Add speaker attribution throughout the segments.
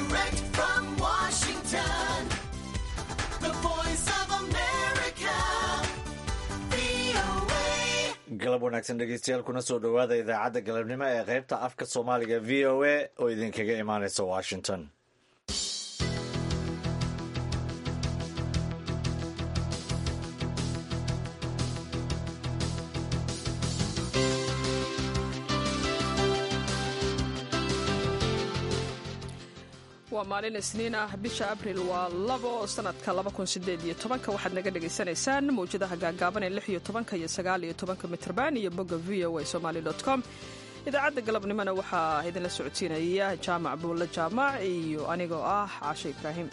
Speaker 1: Direct from Washington, the voice of America, VOA.
Speaker 2: galab wanaagsan dhegeystayaal kuna soo dhowaada idaacadda galabnimo ee qaybta afka soomaaliga v o a oo idinkaga imaaneysa washington
Speaker 3: waa maalin isniin ah bisha abril waa labo sanadka waxaad naga dhagaysanaysaan mawjadaha gaagaaban ee iyo tobanka iyo sagaal iyo tobanka mitrban iyo bogga v o a somaly com idaacadda galabnimona waxaa idinla socodsiinaya jaamac buulle jaamac iyo anigoo ah caashe ibraahim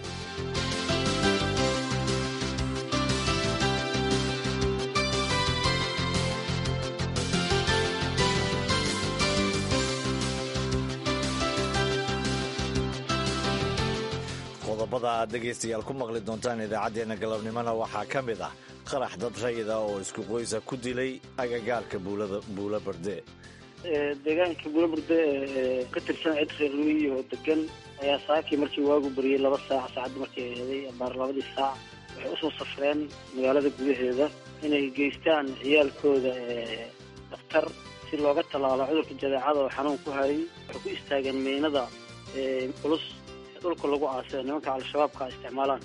Speaker 2: qodobada aad dhegaystayaal ku maqli doontaan idaacaddeenna galabnimona waxaa ka mid ah qarax dad rayida oo isku qoysa ku dilay agagaarka buula barde
Speaker 4: deegaanka buulaburde ee ka tirsan cid reer luiy oo degan ayaa saakii markii waagu bariyey laba saac saacadda markay eeday abaar labadii saac waxay usoo safreen magaalada gudaheeda inay geystaan ciyaalkooda ee dhakhtar si looga tallaalo cudurka jadeecada oo xanuun ku hayay waxay ku istaageen meynada ee culus ee dhulka lagu aasay nimanka al-shabaabka isticmaalaan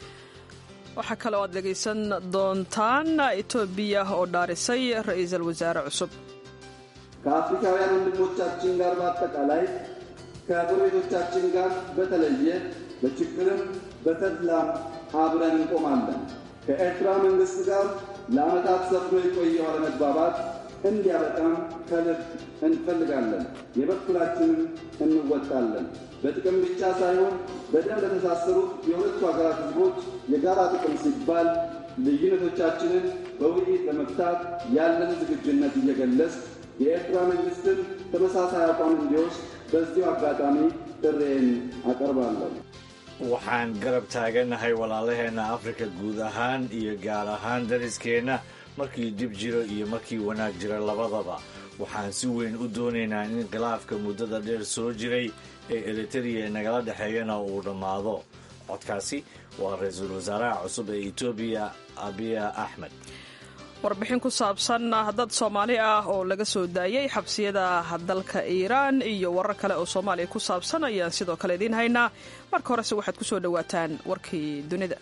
Speaker 3: waxaa kale oo aad dhegaysan doontaan etoobiya oo dhaarisay ra-iisul wasaare cusub
Speaker 5: ከአፍሪካውያን ወንድሞቻችን ጋር በአጠቃላይ ከጎረቤቶቻችን ጋር በተለየ በችግርም በተድላም አብረን እንቆማለን። ከኤርትራ መንግሥት ጋር ለዓመታት ሰፍኖ የቆየው አለመግባባት እንዲያበቃም ከልብ እንፈልጋለን። የበኩላችንን እንወጣለን። በጥቅም ብቻ ሳይሆን በደም ለተሳሰሩት የሁለቱ ሀገራት ሕዝቦች የጋራ ጥቅም ሲባል ልዩነቶቻችንን በውይይት ለመፍታት ያለን ዝግጁነት እየገለጽ የኤርትራ መንግስትን ተመሳሳይ አቋም እንዲወስድ በዚሁ አጋጣሚ ጥሬን አቀርባለሁ።
Speaker 2: waxaan garab taaganahay walaalaheenna afrika guud ahaan iyo gaar ahaan dariskeenna markii dib jiro iyo markii wanaag jira labadaba waxaan si weyn u doonaynaa in khilaafka muddada dheer soo jiray ee eritereya nagala dhexeeyana uu dhammaado codkaasi waa ra-iisul wasaaraha cusub ee etoobiya abiya axmed
Speaker 3: warbixin ku saabsan dad soomaali ah oo laga soo daayey xabsiyada dalka iiraan iyo warar kale oo soomaaliya ku saabsan ayaan sidoo kale idiin haynaa marka horese waxaad ku soo dhowaataan warkii dunida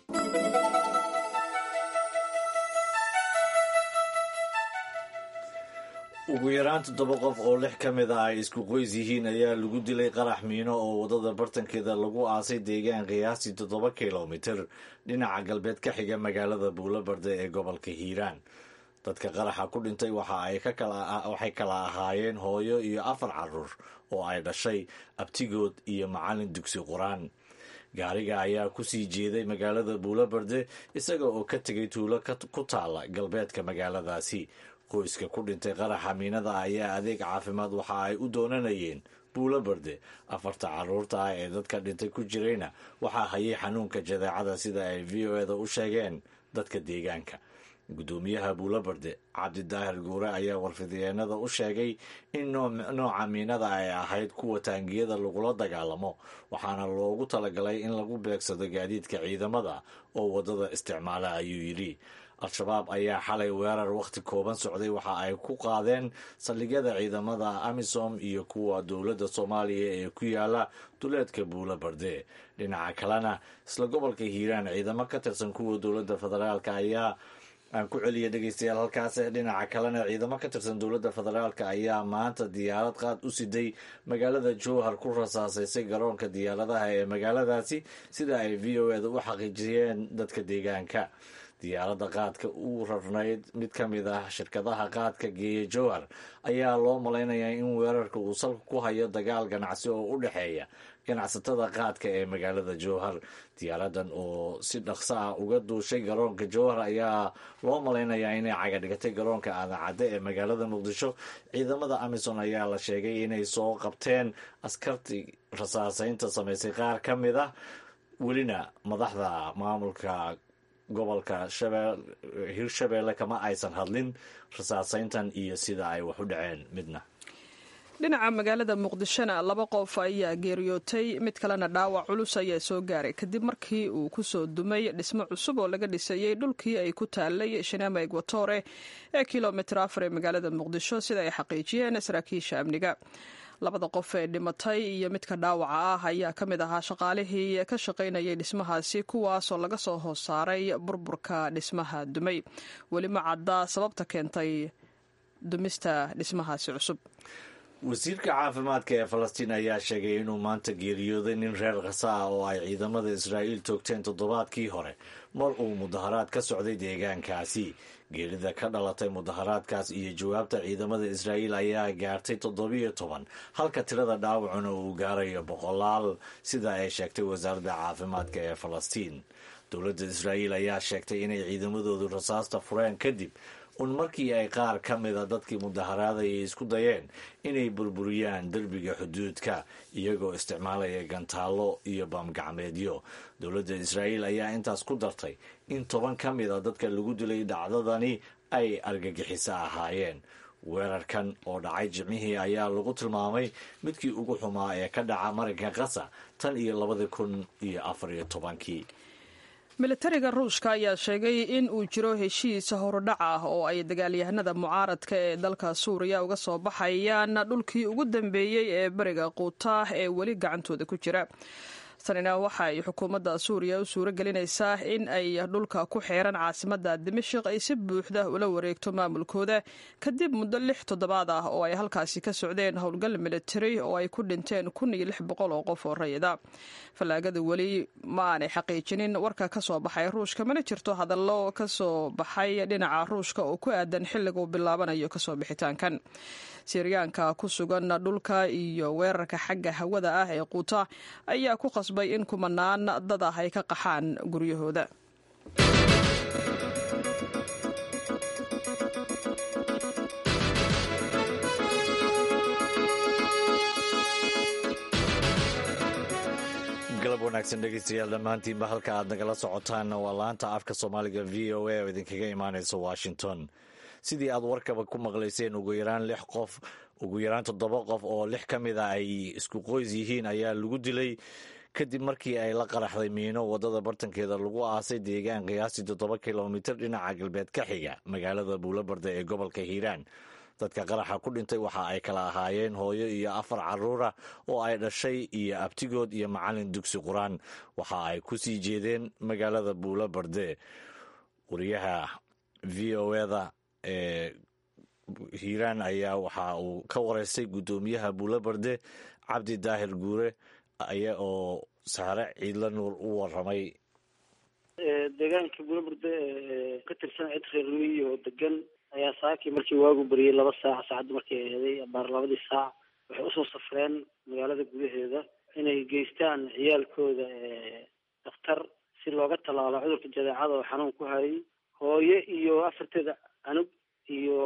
Speaker 2: ugu yaraan toddoba qof oo lix ka mid ah ay isku qoys yihiin ayaa lagu dilay qarax miino oo waddada bartankeeda lagu aasay deegaan qiyaastii toddoba kilomitir dhinaca galbeed ka xiga magaalada buulabarde ee gobolka hiiraan dadka qaraxa ku dhintay waxay kala ahaayeen hooyo iyo afar caruur oo ay dhashay abtigood iyo macallin dugsi qur-aan gaariga ayaa kusii jeeday magaalada buulabarde isaga oo ka tegay tuulo ku taala galbeedka magaaladaasi qoyska ku dhintay qaraxa miinada ayaa adeeg caafimaad waxa ay u doonanayeen buulo barde afarta caruurta ah ee dadka dhintay ku jirayna waxaa hayay xanuunka jadeecada sida ay v o eda u sheegeen dadka deegaanka guddoomiyaha buulo barde cabdidaahir guure ayaa warfidyeennada u sheegay in nooca miinada ay ahayd kuwa taangiyada lagula dagaalamo waxaana loogu talagalay in lagu beegsado gaadiidka ciidamada oo waddada isticmaala ayuu yidhi al-shabaab ayaa xalay weerar wakhti kooban socday waxa ay ku qaadeen saldhigyada ciidamada amisom iyo kuwa dowladda soomaaliya ee ku yaala duleedka buulo barde dhinaca kalena isla gobolka hiiraan ciidamo ka tirsan kuwa dowladda federaalk ayaa aan ku celiya dhegeystayaal halkaas dhinaca kalena ciidamo ka tirsan dowladda federaalk ayaa maanta diyaarad qaad u siday magaalada jowhar ku rasaasaysay garoonka diyaaradaha ee magaaladaasi sida ay v o eda u xaqiijiyeen dadka deegaanka diyaaradda qaadka uu rarnayd mid ka mid ah shirkadaha qaadka geeya jowhar ayaa loo malaynayaa in weerarka uu salka ku hayo dagaal ganacsi oo u dhexeeya ganacsatada qaadka ee magaalada jowhar diyaaradan oo si dhaqso ah uga duushay garoonka jowhar ayaa loo malaynayaa inay cagadhigatay garoonka aadacadde ee magaalada muqdisho ciidamada amison ayaa la sheegay inay soo qabteen askartii rasaaseynta samaysay qaar ka mid ah welina madaxda maamulka gobolka hirshabeelle kama aysan hadlin rasaaseyntan iyo sida ay wax u dhaceen midna
Speaker 3: dhinaca magaalada muqdishona laba qof ayaa geeriyootay mid kalena dhaawac culus ayaa soo gaaray kadib markii uu kusoo dumay dhismo cusub oo laga dhisayey dhulkii ay ku taalay shinama egwatore ee kilomitir afar ee magaalada muqdisho sida ay xaqiijiyeen saraakiisha amniga labada qof ee dhimatay iyo midka dhaawaca ah ayaa ka mid ahaa shaqaalihii ka shaqaynayay dhismahaasi kuwaasoo laga soo hoos saaray burburka dhismaha dumay weli ma cadda sababta keentay dumista dhismahaasi cusub
Speaker 2: wasiirka caafimaadka ee falastiin ayaa sheegay inuu maanta geeriyooday nin reer khasa ah oo ay ciidamada israa'iil toogteen toddobaadkii hore mar uu mudaharaad ka socday deegaankaasi geerida ka dhalatay mudaharaadkaas iyo jawaabta ciidamada israa'iil ayaa gaartay toddobiyo toban halka tirada dhaawacuna uu gaarayo boqolaal sida ay sheegtay wasaaradda caafimaadka ee falastiin dowladda israa'iil ayaa sheegtay inay ciidamadoodu rasaasta fureen kadib un markii ay qaar ka mida dadkii mudaharaadayay isku dayeen inay burburiyaan derbiga xuduudka iyagoo isticmaalaya gantaallo iyo baamgacmeedyo dowladda israa'iil ayaa intaas ku dartay in toban ka mida dadka lagu dilay dhacdadani ay argagixiso ahaayeen weerarkan oo dhacay jimcihii ayaa lagu tilmaamay midkii ugu xumaa ee ka dhaca marinka kasa tan iyo labada kun iyo afar iyo tobankii
Speaker 3: militariga ruushka ayaa sheegay in uu jiro heshiis horudhac ah oo ay dagaalyahanada mucaaradka ee dalka suuriya uga soo baxayaan dhulkii ugu dambeeyey ee beriga quuta ee weli gacantooda ku jira tanina waxa ay xukuumadda suuriya u suuro gelinaysaa in ay dhulka ku xeeran caasimadda dimashik ay si buuxda ula wareegto maamulkooda kadib muddo lix toddobaad ah oo ay halkaasi ka socdeen howlgal militari oo ay ku dhinteen kun iyo lix boqol oo qof oo rayida fallaagada weli ma aanay xaqiijinin warka ka soo baxay ruushka mana jirto hadallo ka soo baxay dhinaca ruushka oo ku aadan xilliga uu bilaabanayo kasoo bixitaankan siryaanka ku sugan dhulka iyo weerarka xagga hawada ah ee quuta ayaa ku qasbay in kumanaan dad ah ay ka qaxaan guryahooda
Speaker 2: galab wanaagsan dhegeystayaal dhammaantiinba halka aad nagala socotaan waa laanta afka soomaaliga v o a oo idinkaga imaaneysa washington sidii aad warkaba ku maqlayseen ugu yaraan lix qof ugu yaraan toddoba qof oo lix ka mid a ay isku qoys yihiin ayaa lagu dilay kadib markii ay la qaraxday miino wadada bartankeeda lagu aasay deegaan qiyaastii toddoba kilomitir dhinaca galbeed ka xiga magaalada buulabarda ee gobolka hiiraan dadka qaraxa ku dhintay waxa ay kala ahaayeen hooyo iyo afar caruura oo ay dhashay iyo abtigood iyo macalin dugsi qur-aan waxa ay ku sii jeedeen magaalada buulabarde wariyaha v o eda ee hiiraan ayaa waxa uu ka wareystay guddoomiyaha buulabarde cabdi daahir guure aya oo saare ciidla nuur u waramay
Speaker 4: deegaanka buulaburde ka tirsan cid reer miyi oo degan ayaa saakii markii waagu bariyey laba saac saacadda markay eeday abaar labadii saac waxay usoo safreen magaalada gudaheeda inay geystaan ciyaalkooda dakhtar si looga tallaalo cudurka jadeecada oo xanuun ku hayay hooye iyo afarteeda anug iyo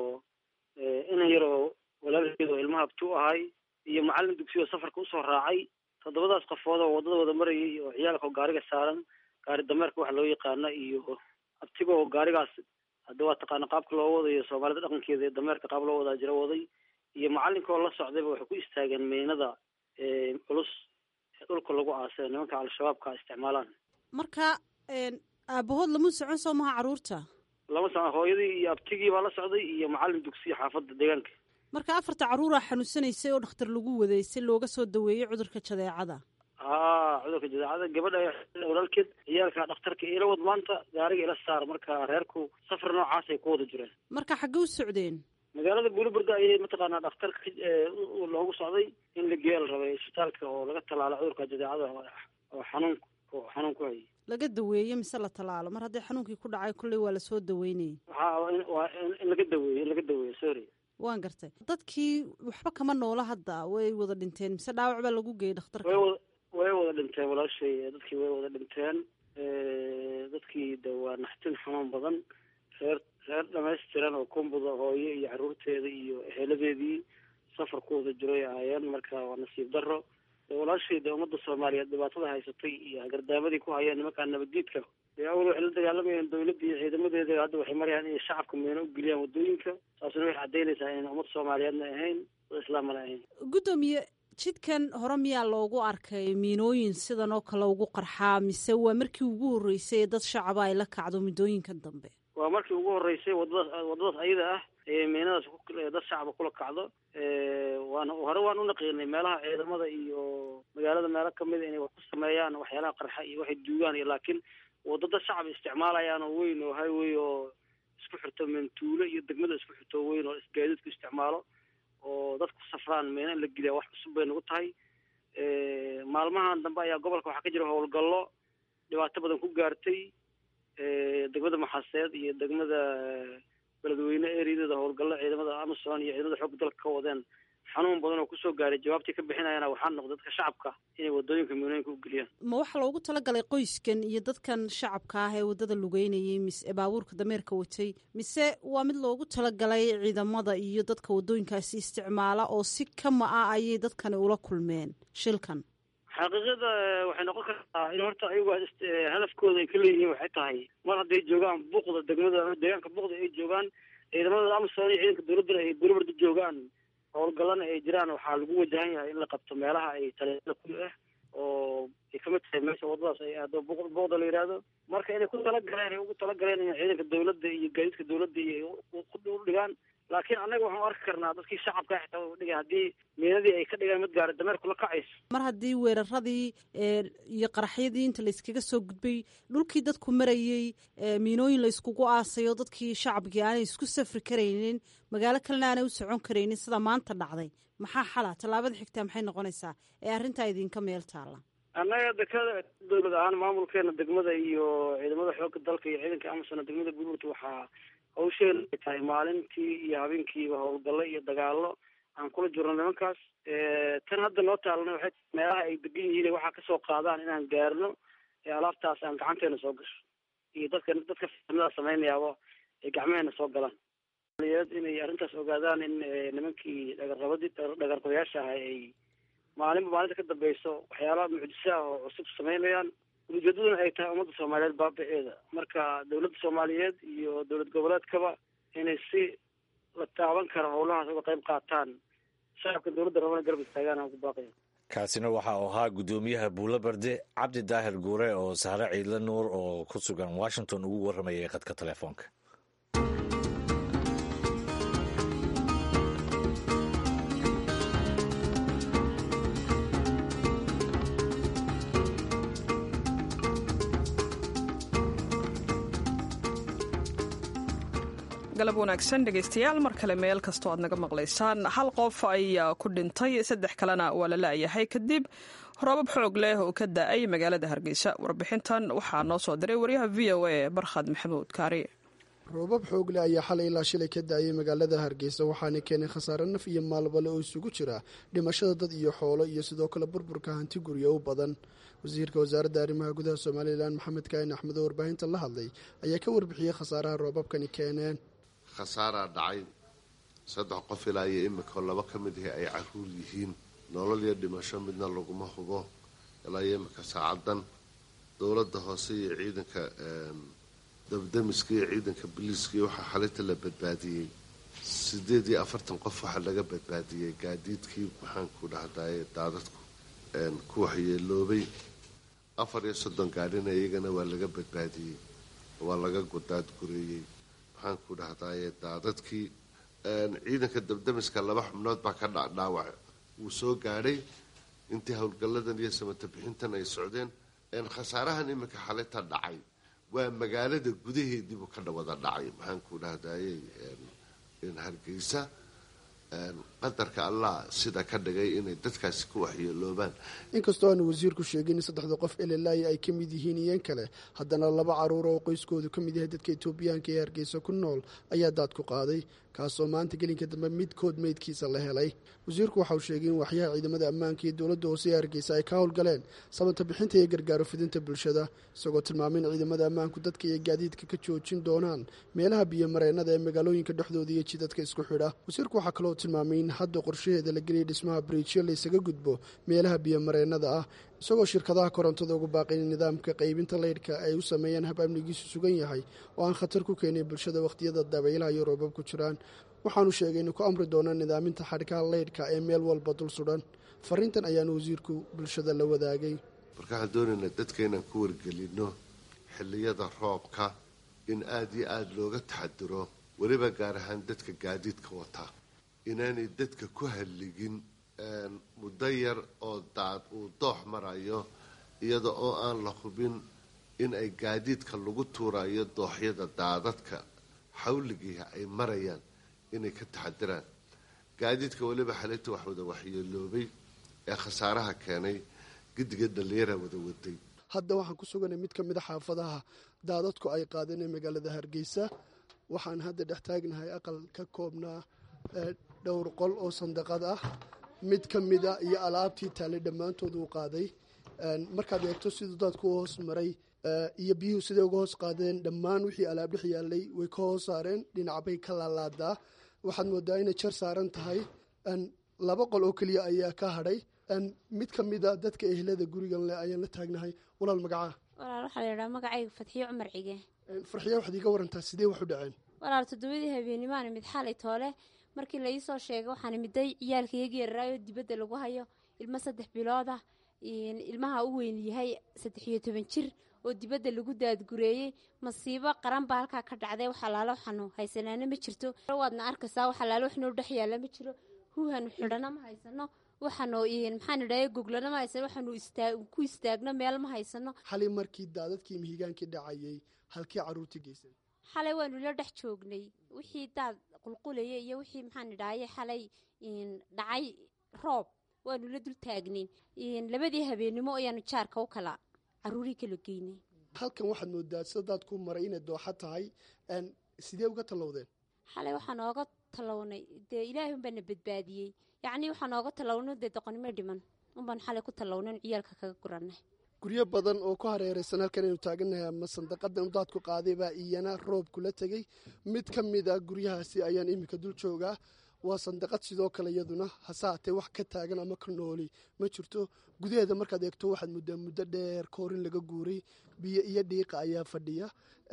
Speaker 4: inan yar oo walaalkeeda oo ilmaha abti u ahay iyo macallin dugsi oo safarka usoo raacay toddobadaas qofood oo waddada wada marayay oo ciyaalka oo gaariga saaran gaari dameerka waxa loo yaqaana iyo abtiga oo gaarigaas hadda waa taqaana qaabka loo wadayo soomaalida dhaqankeeda ee dameerka qaab loo wadaa jira waday iyo macallinka oo la socdayba waxay ku istaageen meynada culus ee dhulka lagu aasay nimanka al-shabaabka isticmaalaan
Speaker 6: marka aabahood lama socon soo maha carruurta
Speaker 4: lama socon hooyadii iyo abtigii baa la socday iyo macallin dugsiya xaafadda deegaanka
Speaker 6: marka afarta carruuraa xanuunsanaysay oo dhakhtar lagu waday si looga soo daweeyo cudurka jadeecada
Speaker 4: haa cudurka jadeecada gabadha walaalkeed ciyaalka dhakhtarka ila wad maanta gaariga ila saar marka reerku safar noocaas ay ku wada jireen
Speaker 6: marka xaggee u socdeen
Speaker 4: magaalada buuliburga ayay mataqaanaa dhakhtarka loogu socday in la geeya la rabay isbitaalka oo laga tallaalo cudurka jadeecada oo xanuun xanuun ku hayay
Speaker 6: laga daweeyo mise la tallaalo mar haddii xanuunkii ku dhacay kolley waa lasoo daweynayay
Speaker 4: waxa waa in laga daweeyo in laga daweeyo sorry
Speaker 6: waan gartay dadkii waxba kama noola hadda way wada dhinteen mise dhaawac baa lagu geeyey dhakhtarka
Speaker 4: way wada way wada dhinteen walaashay dadkii way wada dhinteen dadkii de waa naxtin xanuun badan reer reer dhamaystiran oo kumbuda hooyo iyo carruurteeda iyo eheladeedii safar ku wada jiray ahaayeen marka waa nasiib daro de walaashay de ummadda soomaaliyeed dhibaatada haysatay iyo hagardaamadii ku hayeen nimankaa nabaddiidka dee awal waxay la dagaalamayeen dawladda iyo ciidamadeeda hadda waxay marayaan inay shacabka miino u geliyaan wadooyinka taasuna waxay caddaynaysaa inayna ummad soomaaliyeedna ahayn dad islaamana ahayn
Speaker 6: guddoomiye jidkan hore miyaa loogu arkay miinooyin sidan oo kale ugu qarxaa mise waa markii ugu horreysay ee dad shacaba ay la kacdo muddooyinkan dambe
Speaker 4: waa markii ugu horreysay wadadaas wadadaas ayada ah ee miinadaas ku dad shacaba kula kacdo waana hore waan u naqiinay meelaha ciidamada iyo magaalada meelo kamid a inay wax ku sameeyaan waxyaalaha qarxa iyo waxay duugaan iyo laakiin wadada shacab isticmaalayaan oo weyn oo highway oo isku xirto mentuulo iyo degmada isku xirto oo weyn oo isgaadiidku isticmaalo oo dadku safraan meena in la geliya wax cusub bay nagu tahay maalmahan dambe ayaa gobolka waxaa ka jira howlgallo dhibaato badan ku gaartay degmada maxaseed iyo degmada beledweyne ereyadeeda howlgallo ciidamada amazon iyo ciidamada xoogga dalka ka wadeen xanuun badan oo kusoo gaaray jawaabtii ka bixinayana waxaa noqday dadka shacabka inay wadooyinka miinooyinka u geliyaan
Speaker 6: ma waxaa loogu talagalay qoyskan iyo dadkan shacabka ah ee waddada lugeynayay mise baabuurka dameerka watay mise waa mid loogu talagalay ciidamada iyo dadka waddooyinkaasi isticmaala oo si kama ah ayay dadkani ula kulmeen shilkan
Speaker 4: xaqiiqada waxay noqon kartaa in horta ayagu hadafkooda ay ka leeyihiin waxay tahay mar hadday joogaan buuqda degmada deegaanka buuqda ay joogaan ciidamada amazon iyo ciidanka dowladdana ay bulabarda joogaan howlgallana ay jiraan waxaa lagu wajahan yahay in la qabto meelaha ay taleelada ku ah oo ay kamid tahay meesha wadadaas ay aado buuq buuqda la yidhaahdo marka inay ku talagaleen ay ugu talagaleen in ciidanka dowladda iyo gaadiidka dowladda iyo u dhigaan laakiin annaga waxaan arki karnaa dadkii shacabka xitaa u dhigay haddii miinadii ay ka dhigaan mid gaari dameerku la kacayso
Speaker 6: mar haddii weeraradii iyo qaraxyadii inta layskaga soo gudbay dhulkii dadku marayey miinooyin la yskugu aasayo dadkii shacabkii aanay isku safri karaynin magaalo kalena aanay u socon karaynin sida maanta dhacday maxaa xala tallaabada xigtaa maxay noqonaysaa ee arrintaa idinka meel taalla
Speaker 4: annaga dekada dowlad ahaan maamulkeena degmada iyo ciidamada xoogga dalka iyo ciidanka amazon degmada buurburta waxaa hawsheena ay tahay maalintii iyo habeenkiiba howlgallo iyo dagaallo aan kula jirno nimankaas tan hadda noo taalana waxay tahay meelaha ay degan yihiin waxaa kasoo qaadaan inaan gaarno ee alaabtaas aan gacanteena soo gasho iyo dadka dadka farsamada samaynayaaba ay gacmaheena soo galaan inay arrintaas ogaadaan in nimankii dhagarqabadii dhagarqabayaasha ahay ay maalinba maalinta ka dambeyso waxyaalaha mucjisa ah oo cusub samaynayaan ujeedaduna ay tahay ummadda soomaaliyeed baabiceeda marka dowladda soomaaliyeed iyo dowlad goboleedkaba inay si la taaban karo howlahaas uga qayb qaataan shacabka dowladda rabana garab istaagaan aan ku baaqaya
Speaker 2: kaasina waxa uu ahaa guddoomiyaha buulo barde cabdi daahir guure oo sahre ciidle nuur oo ku sugan washington ugu warramayay khadka telefoonka
Speaker 3: galab wanaagsan dhegaystayaal mar kale meel kastoo aad naga maqlaysaan hal qof ayaa ku dhintay saddex kalena waa la la'yahay kadib roobab xoog leh oo ka da-ay magaalada hargeysa warbixintan waxaa noo soo diray waryaha v o a barkhad maxamuud kaari
Speaker 7: roobab xoogle ayaa xalay ilaa shilay ka da-ayay magaalada hargeysa waxaana keenay khasaare naf iyo maalbale oo isugu jira dhimashada dad iyo xoolo iyo sidoo kale burburka hanti gurya u badan wasiirka wasaaradda arrimaha gudaha somalilan maxamed kaahin axmed oo warbaahinta la hadlay ayaa ka warbixiyey khasaaraha roobabkani keeneen
Speaker 8: khasaaraa dhacay saddex qof ilaa iyo imika laba ka mid ahi ay caruur yihiin nolol iyo dhimasho midna laguma hubo ilaa iyo imika saacadan dowladda hoose iyo ciidanka dabdamiska iyo ciidanka biliiska iyo waxaa xalinta la badbaadiyey sideed iyo afartan qof waxaa laga badbaadiyey gaadiidkii maxaanku dhahdaye daadadku ku waxyeeloobay afar iyo soddon gaadhina iyagana waa laga badbaadiyey waa laga godaadgureeyey maxaan ku dhahdaye daadadkii ciidanka dabdamiska laba xubnood baa ka dhadhaawac wuu soo gaadhay intii howlgalladan iyo samata bixintan ay socdeen khasaarahan iminka xalinta dhacay waa magaalada gudaheediibuu ka dhawada dhacay maxaan ku dhahdaye hargeysa qadarka allah sida ka dhigay inay dadkaasi ku waxyeeloobaan
Speaker 7: inkastoo aanu wasiirku sheegin in saddexda qof elelaayi ay ka mid yihiin iyan kale haddana laba caruur oo qoyskoodu ka mid yahay dadka etoobiyaanka ee hargeysa ku nool ayaa daad ku qaaday kaasoo maanta gelinka dambe midkood meydkiisa la helay wasiirku waxa uu sheegay in waxyaha ciidamada ammaanka iyo dowladda hoose ee hargeysa ay ka howlgaleen sabata bixinta iyo gargaaro fidinta bulshada isagoo tilmaamay in ciidamada ammaanku dadka iyo gaadiidka ka joojin doonaan meelaha biyomareennada ee magaalooyinka dhexdooda iyo jidadka isku xidha wasiirku waxaa kaloo tilmaamay in hadda qorshaheeda la geliyay dhismaha bariijyo laysaga gudbo meelaha biyomareennada ah isagoo shirkadaha korontada ugu baaqay in nidaamka qaybinta leydhka ay u sameeyaan hab amnigiisu sugan yahay oo aan khatar ku keenin bulshada wakhtiyada dabaylaha iyo roobab ku jiraan waxaanu sheegay inuu ku amri doono nidaaminta xadhkaha leydhka ee meel walba dul sudhan fariintan ayaanu wasiirku bulshada la wadaagay
Speaker 8: marka waxaan doonaynaa dadka inaan ku wargelinno xilliyada roobka in aada iyo aada looga taxadiro weliba gaar ahaan dadka gaadiidka wataa inaanay dadka ku halligin muddo yar oo daad uu doox marayo iyada oo aan la hubin in ay gaadiidka lagu tuurayo dooxyada daadadka xawligiiha ay marayaan inay ka taxadiraan gaadiidka weliba xalinta wax wada waxyeeloobay ee khasaaraha keenay gidiga dhallinyaraa wada waday
Speaker 7: hadda waxaan ku suganay mid ka mid a xaafadaha daadadku ay qaadeen ee magaalada hargeysa waxaan hadda dhex taagnahay aqal ka koobnaa dhowr qol oo sandaqad ah mid ka mida iyo alaabtii taallay dhammaantood uu qaaday markaad eegto siduu daadku u hoos maray iyo biyuhu siday uga hoos qaadeen dhammaan wixii alaab dhex yaallay way ka hoos saareen dhinac bay ka laalaadaa waxaad moodaa inay jar saaran tahay laba qol oo keliya ayaa ka hadhay mid ka mida dadka ehlada gurigan leh ayaan la taagnahay walaal magacaa
Speaker 9: walaal waxaa la yidhaha magacayga fadxiyo cumar cige
Speaker 7: farxiya waxaad iiga warantaa sidee wax u dhaceen
Speaker 9: walaal toddobadii habeenimaan imid xalay toole markii la iisoo sheegay waxaan imiday ciyaalka iyaga yararaayo dibadda lagu hayo ilmo saddex bilooda ilmaha u weyn yahay saddex iyo toban jir oo dibadda lagu daadgureeyey masiibo qaran baa halkaa ka dhacday wax alaalo waxaanu haysanaana ma jirto waadna arkaysaa wax alaalo wax noo dhex yaalla ma jiro huuhanu xidhana ma haysano waxaanu maxaan idhahay goglana ma haysano waxaanu ku istaagno meel ma haysano
Speaker 7: xalay markii daadadkii mihigaankii dhacayay halkii carruurtii geysan
Speaker 9: xalay waanu la dhex joognay wixii daad qulqulaya iyo wixii maxaan idhahaye xalay dhacay roob waanu la dul taagnayn labadii habeenimo ayaanu jaarka u kala caruurii kala geynay
Speaker 7: halkan waxaad moodaa sida daadku maray inay dooxa tahay sidee uga tallowdeen
Speaker 9: xalay waxaa nooga tallawnay dee ilaahay unbaana badbaadiyey yacnii waxaa nooga tallawno dee doqonimo dhiman unbaan xalay ku tallawnan ciyaalka kaga guranay
Speaker 7: guryo badan oo ku hareeraysan halkan aynu taagannahay ama sandaqadan daadku qaaday baa iyana roob kula tegey mid ka mid a guryahaasi ayaan iminka dul joogaa waa sandaqad sidoo kale iyaduna hase haatee wax ka taagan ama ka nooli ma jirto gudaheeda markaad eegto waxaad muddaa muddo dheer koorin laga guuray biyo iyo dhiiqa ayaa fadhiya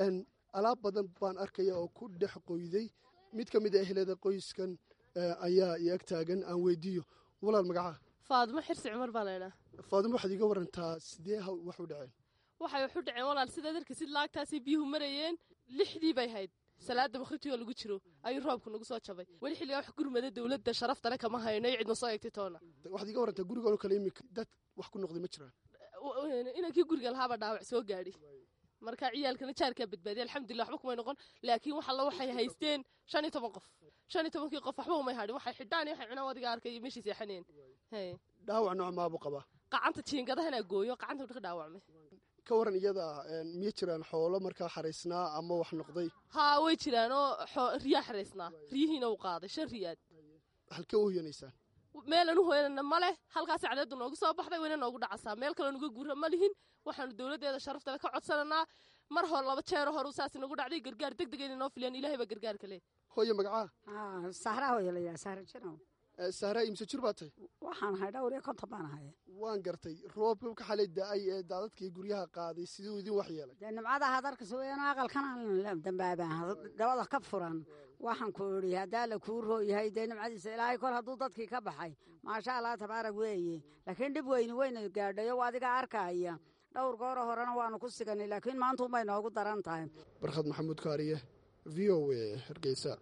Speaker 7: alaab badan baan arkaya oo ku dhex qoyday mid ka mid a ehlada qoyskan ayaa i ag taagan aan weydiiyo walaal magacaa
Speaker 10: faadimo xirsi cumar baa laydhaa
Speaker 7: faadimo waxaad iga warantaa sidee wax u dhaceen
Speaker 10: waxay waxu dhaceen walaal sidaad arkisid laagtaasay biyuhu marayeen lixdii bay hayd salaada bakhritigoo lagu jiro ayuu roobku nagu soo jabay weli xilligaa wax gurmada dowladda sharaftale kama hayno iyo cidna soo eegtay toona
Speaker 7: waxaad iga warantaa gurigan oo kale iminka dad wax ku noqday ma jiraan
Speaker 10: inankii guriga lahaaba dhaawac soo gaadhi marka ciyaalkana jaarkaa badbaadiya alxamdulilah waxba kumay noqon laakiin wax alla waxay haysteen shan iyo toban qof shan iyo tobankii qof waxba umay hadhin waxay xidhaan iyo waxay cunaan adiga arkay iyo meeshii seexaneen
Speaker 7: dhaawac nooc maabu qabaa
Speaker 10: qacanta jiingadahana gooyo qacanta wuxuu ka dhaawacmay
Speaker 7: ka waran iyada miya jiraan xoolo markaa xaraysnaa ama wax noqday
Speaker 10: haa way jiraan oo riyaa xaraysnaa riyihiina uu qaaday shan riyaad
Speaker 7: halkee u hoyanaysaan
Speaker 10: meelan u hoyanana ma leh halkaas cadeedu noogu soo baxday wayna noogu dhacasaa meel kaloo nuga guura ma lihin waxaanu dowladdeeda sharaftale ka codsananaa mar hor laba jeero hor saas nagu dhacday gargaar deg deg inay noo filiyaan ilaahay baa gargaarka leh
Speaker 7: hooye magacaa
Speaker 11: sahraa hooye layaa sahra jinow
Speaker 7: sahraa imse jir baa tahay
Speaker 11: waxaan ahay dhowr iyo konton baan ahay
Speaker 7: waan gartay roobka ka xalay da-ay ee daadadkii guryaha qaaday siduu idin wax yeelay
Speaker 11: dee nimcada hadarkas weeyaan aqalkan dambaabaan dabada ka furan waxaan ku idhi haddaa la kuu rooyahay dee nimcadiisa ilaahay kol hadduu dadkii ka baxay maasha allah tabaarag weeye laakiin dhib weyni weyna gaadhayo adiga arkaya dhowr gooro horena waanu ku siganay laakiin maanta unbay noogu daran tahay
Speaker 7: barkhad maxamuud kaariye v o a hargeysa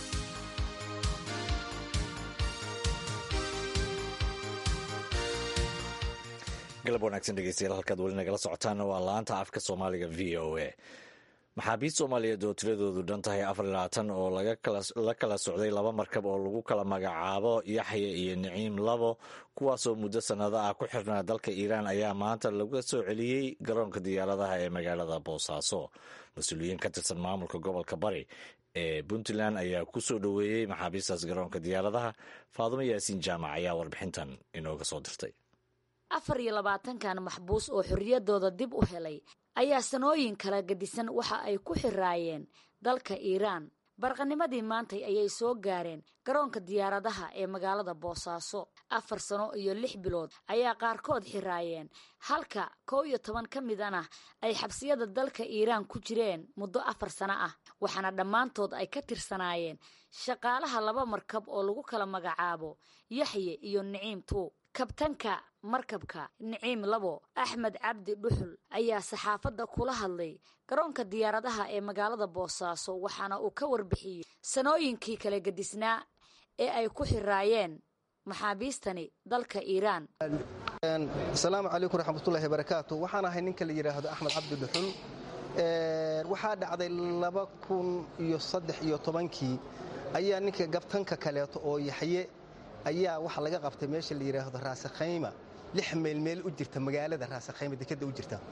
Speaker 2: galab wanaagsan dhegeystayaal halkaad weli nagala socotaana waa laanta afka soomaaliga v o a maxaabiist soomaaliyeed oo tiradoodu dhan tahay afar iyo labaatan oo la kala socday laba markab oo lagu kala magacaabo yaxya iyo niciim labo kuwaasoo muddo sannado ah ku xirnaa dalka iiraan ayaa maanta laga soo celiyey garoonka diyaaradaha ee magaalada boosaaso mas-uuliyiin ka tirsan maamulka gobolka bari ee puntland ayaa ku soo dhoweeyey maxaabiistaas garoonka diyaaradaha faadumo yaasiin jaamac ayaa warbixintan inooga soo dirtay
Speaker 12: afar iyo labaatankan maxbuus oo xorriyadooda dib u helay ayaa sanooyin kala gadisan waxa ay ku xiraayeen dalka iiraan barqanimadii maantay ayay soo gaareen garoonka diyaaradaha ee magaalada boosaaso afar sano iyo lix bilood ayaa qaarkood xiraayeen halka kow iyo toban ka midana ay xabsiyada dalka iiraan ku jireen muddo afar sano ah waxaana dhammaantood ay ka tirsanaayeen shaqaalaha laba markab oo lagu kala magacaabo yaxye iyo niciim tuug kabtanka markabka niciim labo axmed cabdi dhuxul ayaa saxaafadda kula hadlay garoonka diyaaradaha ee magaalada boosaaso waxaana uu ka warbixiyey sanooyinkii kala gedisnaa ee ay ku xiraayeen maxaabiistani dalka iiraan
Speaker 13: asalaamu calaykum raxmatullaahi barakaatu waxaan ahay ninka la yidhaahdo axmed cabdi dhuxul waxaa dhacday laba kun iyo saddex iyo tobankii ayaa ninka gabtanka kaleeto oo yaxye ayaa waxa laga qabtay meesha la yidhaahdo raasakhayma lix meelmeel u jirta magaalada raasakhayma dekadda u jirta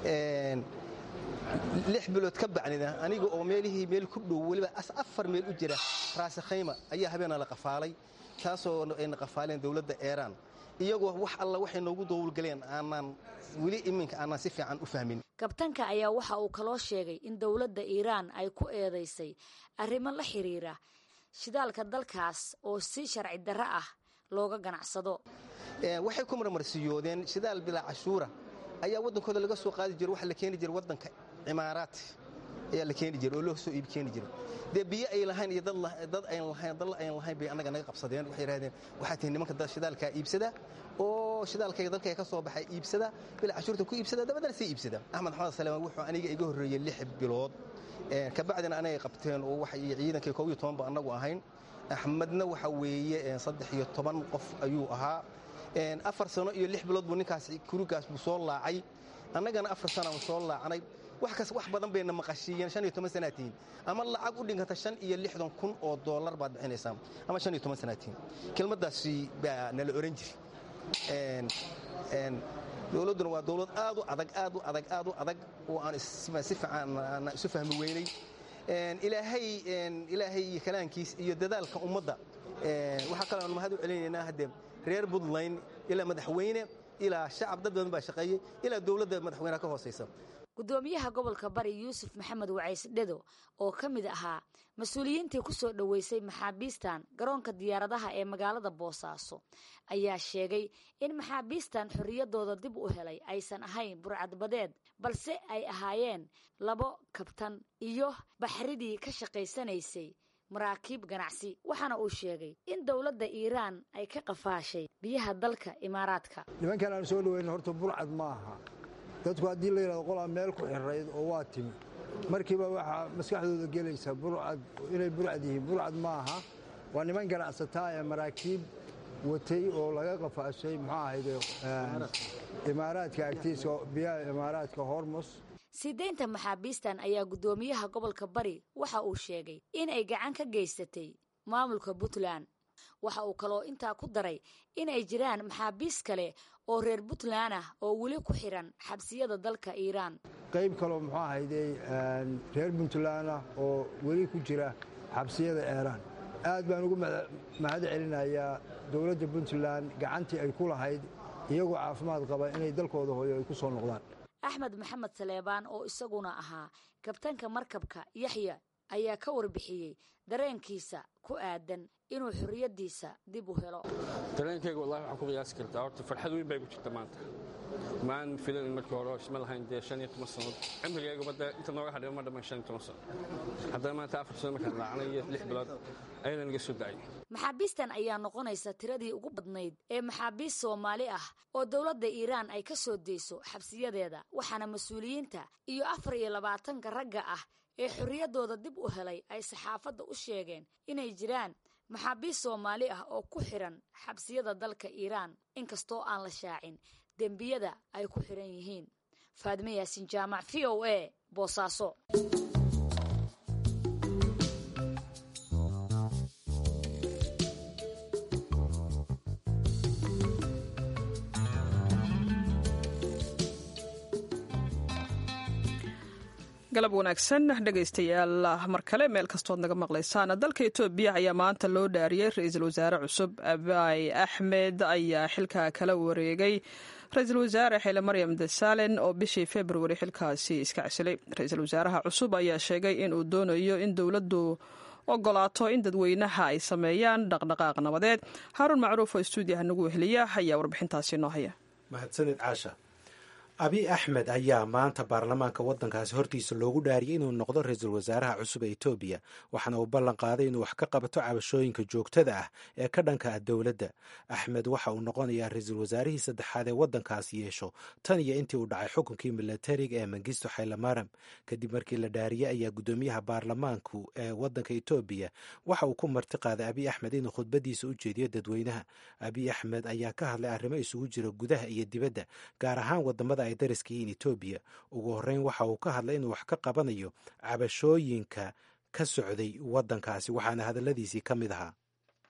Speaker 13: lix bilood ka bacnida aniga oo meelihii meel ku dhow weliba afar meel u jira raasakhayma ayaa habeena la qafaalay taasoo ayna qafaaleen dowladda eeraan iyagoo wax alla waxay noogu dowlgaleen aanaan weli iminka aanaan si fiican u fahmin
Speaker 12: kabtanka ayaa waxa uu kaloo sheegay in dowladda iiraan ay ku eedaysay arrimo la xiriira shidaalka dalkaas oo si sharci darro ah looga ganacsado
Speaker 13: waxay ku marmarsiyoodeen shidaal bilaa cashuura ayaa waddankooda laga soo qaadi jiro waxa la keeni jira waddanka cimaaraat ayaa la keeni jira oo loo soo iib keeni jira dee biyo ay lahayn iyo dad ayn lahayn dal ayn lahayn bay annaga naga qabsadeen waxay yidhahdeen waxaa tihi nimanka shidaalkaa iibsada oo shidaalkayga dalkayga ka soo baxay iibsada bilaa cashuurta ku iibsada dabadana sii iibsada axmed xamed saleemaan wuxuu aniga iga horreeyey lix bilood kabacdina anagay qabteen oo waxay ciidankii koob iyo toban ba annagu ahayn axmedna waxa weeye saddex iyo toban qof ayuu ahaa afar sano iyo lix bilood buu ninkaas kurigaas buu soo laacay annagana afar sanaan soo laacnay wax kas wax badan bayna maqashiiyeen shan iyo toban sanaatiin ama lacag u dhiganta shan iyo lixdan kun oo dollar baad bixinaysaa ama shan iyo toban sanaatiin kelmaddaasi baa nala oran jiri dowladduna waa dowlad aad u adag aad u adag aad u adag oo aan si fiican aan isu fahmi weynay ilaahay ilaahay iyo kalaankiis iyo dadaalka ummadda waxaa kaloo aan mahad u celinaynaa haddee reer puntland ilaa madaxweyne ilaa shacab dad badan baa shaqeeyey ilaa dowladda madaxweynaha ka hoosaysa
Speaker 12: gudoomiyaha gobolka bari yuusuf maxamed wacays dhedo oo ka mid ahaa mas-uuliyiintii ku soo dhoweysay maxaabiistan garoonka diyaaradaha ee magaalada boosaaso ayaa sheegay in maxaabiistan xorriyaddooda dib u helay aysan ahayn burcadbadeed balse ay ahaayeen labo kabtan iyo baxridii ka shaqaysanaysay maraakiib ganacsi waxaana uu sheegay in dowladda iiraan ay ka qafaashay biyaha dalka imaaraadka
Speaker 14: nimankan aan soo dhaweyna horta burcad ma aha dadku haddii la yidhahdo qolaa meel ku xirayd oo waa timi markiiba waxaa maskaxdooda gelaysa burcad inay burcad yihiin burcad ma aha waa niman ganacsataa ee maraakiib watay oo laga qafaashay muxuu ahayde imaaraadka agtiisa biyaha imaaraadka hormos
Speaker 12: sii deynta maxaabiistan ayaa guddoomiyaha gobolka bari waxa uu sheegay in ay gacan ka geysatay maamulka puntland waxa uu kaloo intaa ku daray in ay jiraan maxaabiis kale oo reer puntland ah oo weli ku xiran xabsiyada dalka iiraan
Speaker 14: qayb kaloo muxuu ahayde reer puntland ah oo weli ku jira xabsiyada eeraan aad baan ugu mahad celinayaa dowladda puntland gacantii ay ku lahayd iyagoo caafimaad qaba inay dalkooda hooyo ay ku soo noqdaan
Speaker 12: axmed maxamed saleebaan oo isaguna ahaa kabtanka markabka yaxya ayaa ka warbixiyey dareenkiisa ku aadan inuu xorriyaddiisa dib u helo
Speaker 15: dareenkayga wallahi waxaan ku qiyaasi kartaa horta farxad weyn bay ku jirta maanta maan filanin markii hore isma lahayn dee shan iyo toban sannadood cimrigayga badda inta nooga hadhay ma dhammayn shan iyo toban sano haddana maanta afar sano markaan raacnay iyo lix bilood ayada naga soo dacay
Speaker 12: maxaabiistan ayaa noqonaysa tiradii ugu badnayd ee maxaabiist soomaali ah oo dowladda iiraan ay ka soo deyso xabsiyadeeda waxaana mas-uuliyiinta iyo afar iyo labaatanka ragga ah ee xorriyaddooda dib u helay ay saxaafadda u sheegeen inay jiraan maxaabiist soomaali ah oo ku xiran xabsiyada dalka iiraan inkastoo aan la shaacin dembiyada ay ku xiran yihiin faadme yaasin jaamac v o a boosaaso
Speaker 3: galab wanaagsan dhegaystayaal mar kale meel kastood naga maqlaysaan dalka etoobiya ayaa maanta loo dhaariyey ra-iisul wasaare cusub abaay axmed ayaa xilka kala wareegay ra-iisul wasaare xile maryam desalen oo bishii februari xilkaasi iska casilay ra-iisul wasaaraha cusub ayaa sheegay in uu doonayo in dowladdu ogolaato in dadweynaha ay sameeyaan dhaqdhaqaaq nabadeed haaruun macruuf oo stuudiyaha nagu weheliya ayaa warbixintaasi noo haya
Speaker 16: mahadsanid caasha abiy axmed ayaa maanta baarlamaanka waddankaasi hortiisa loogu dhaariyay inuu noqdo ra-iisul wasaaraha cusub ee etoobiya waxaana uu ballan qaaday inuu wax ka qabato cabashooyinka joogtada ah ee ka dhanka ah dowladda axmed waxa uu noqonayaa ra-iisul wasaarihii saddexaad ee waddankaasi yeesho tan iyo intii uu dhacay xukunkii milatariga ee mangisto xaylamaram kadib markii la dhaariyey ayaa guddoomiyaha baarlamaanku ee waddanka etoobiya waxa uu ku marti qaaday abiy axmed inuu khudbadiisa u jeediyo dadweynaha abiy axmed ayaa ka hadlay arrimo isugu jira gudaha iyo dibadda gaar ahaan wadamada ay dariska yihiin etoobiya ugu horreyn waxa uu ka hadlay inuu wax ka qabanayo cabashooyinka ka socday waddankaasi waxaana hadalladiisii ka mid ahaa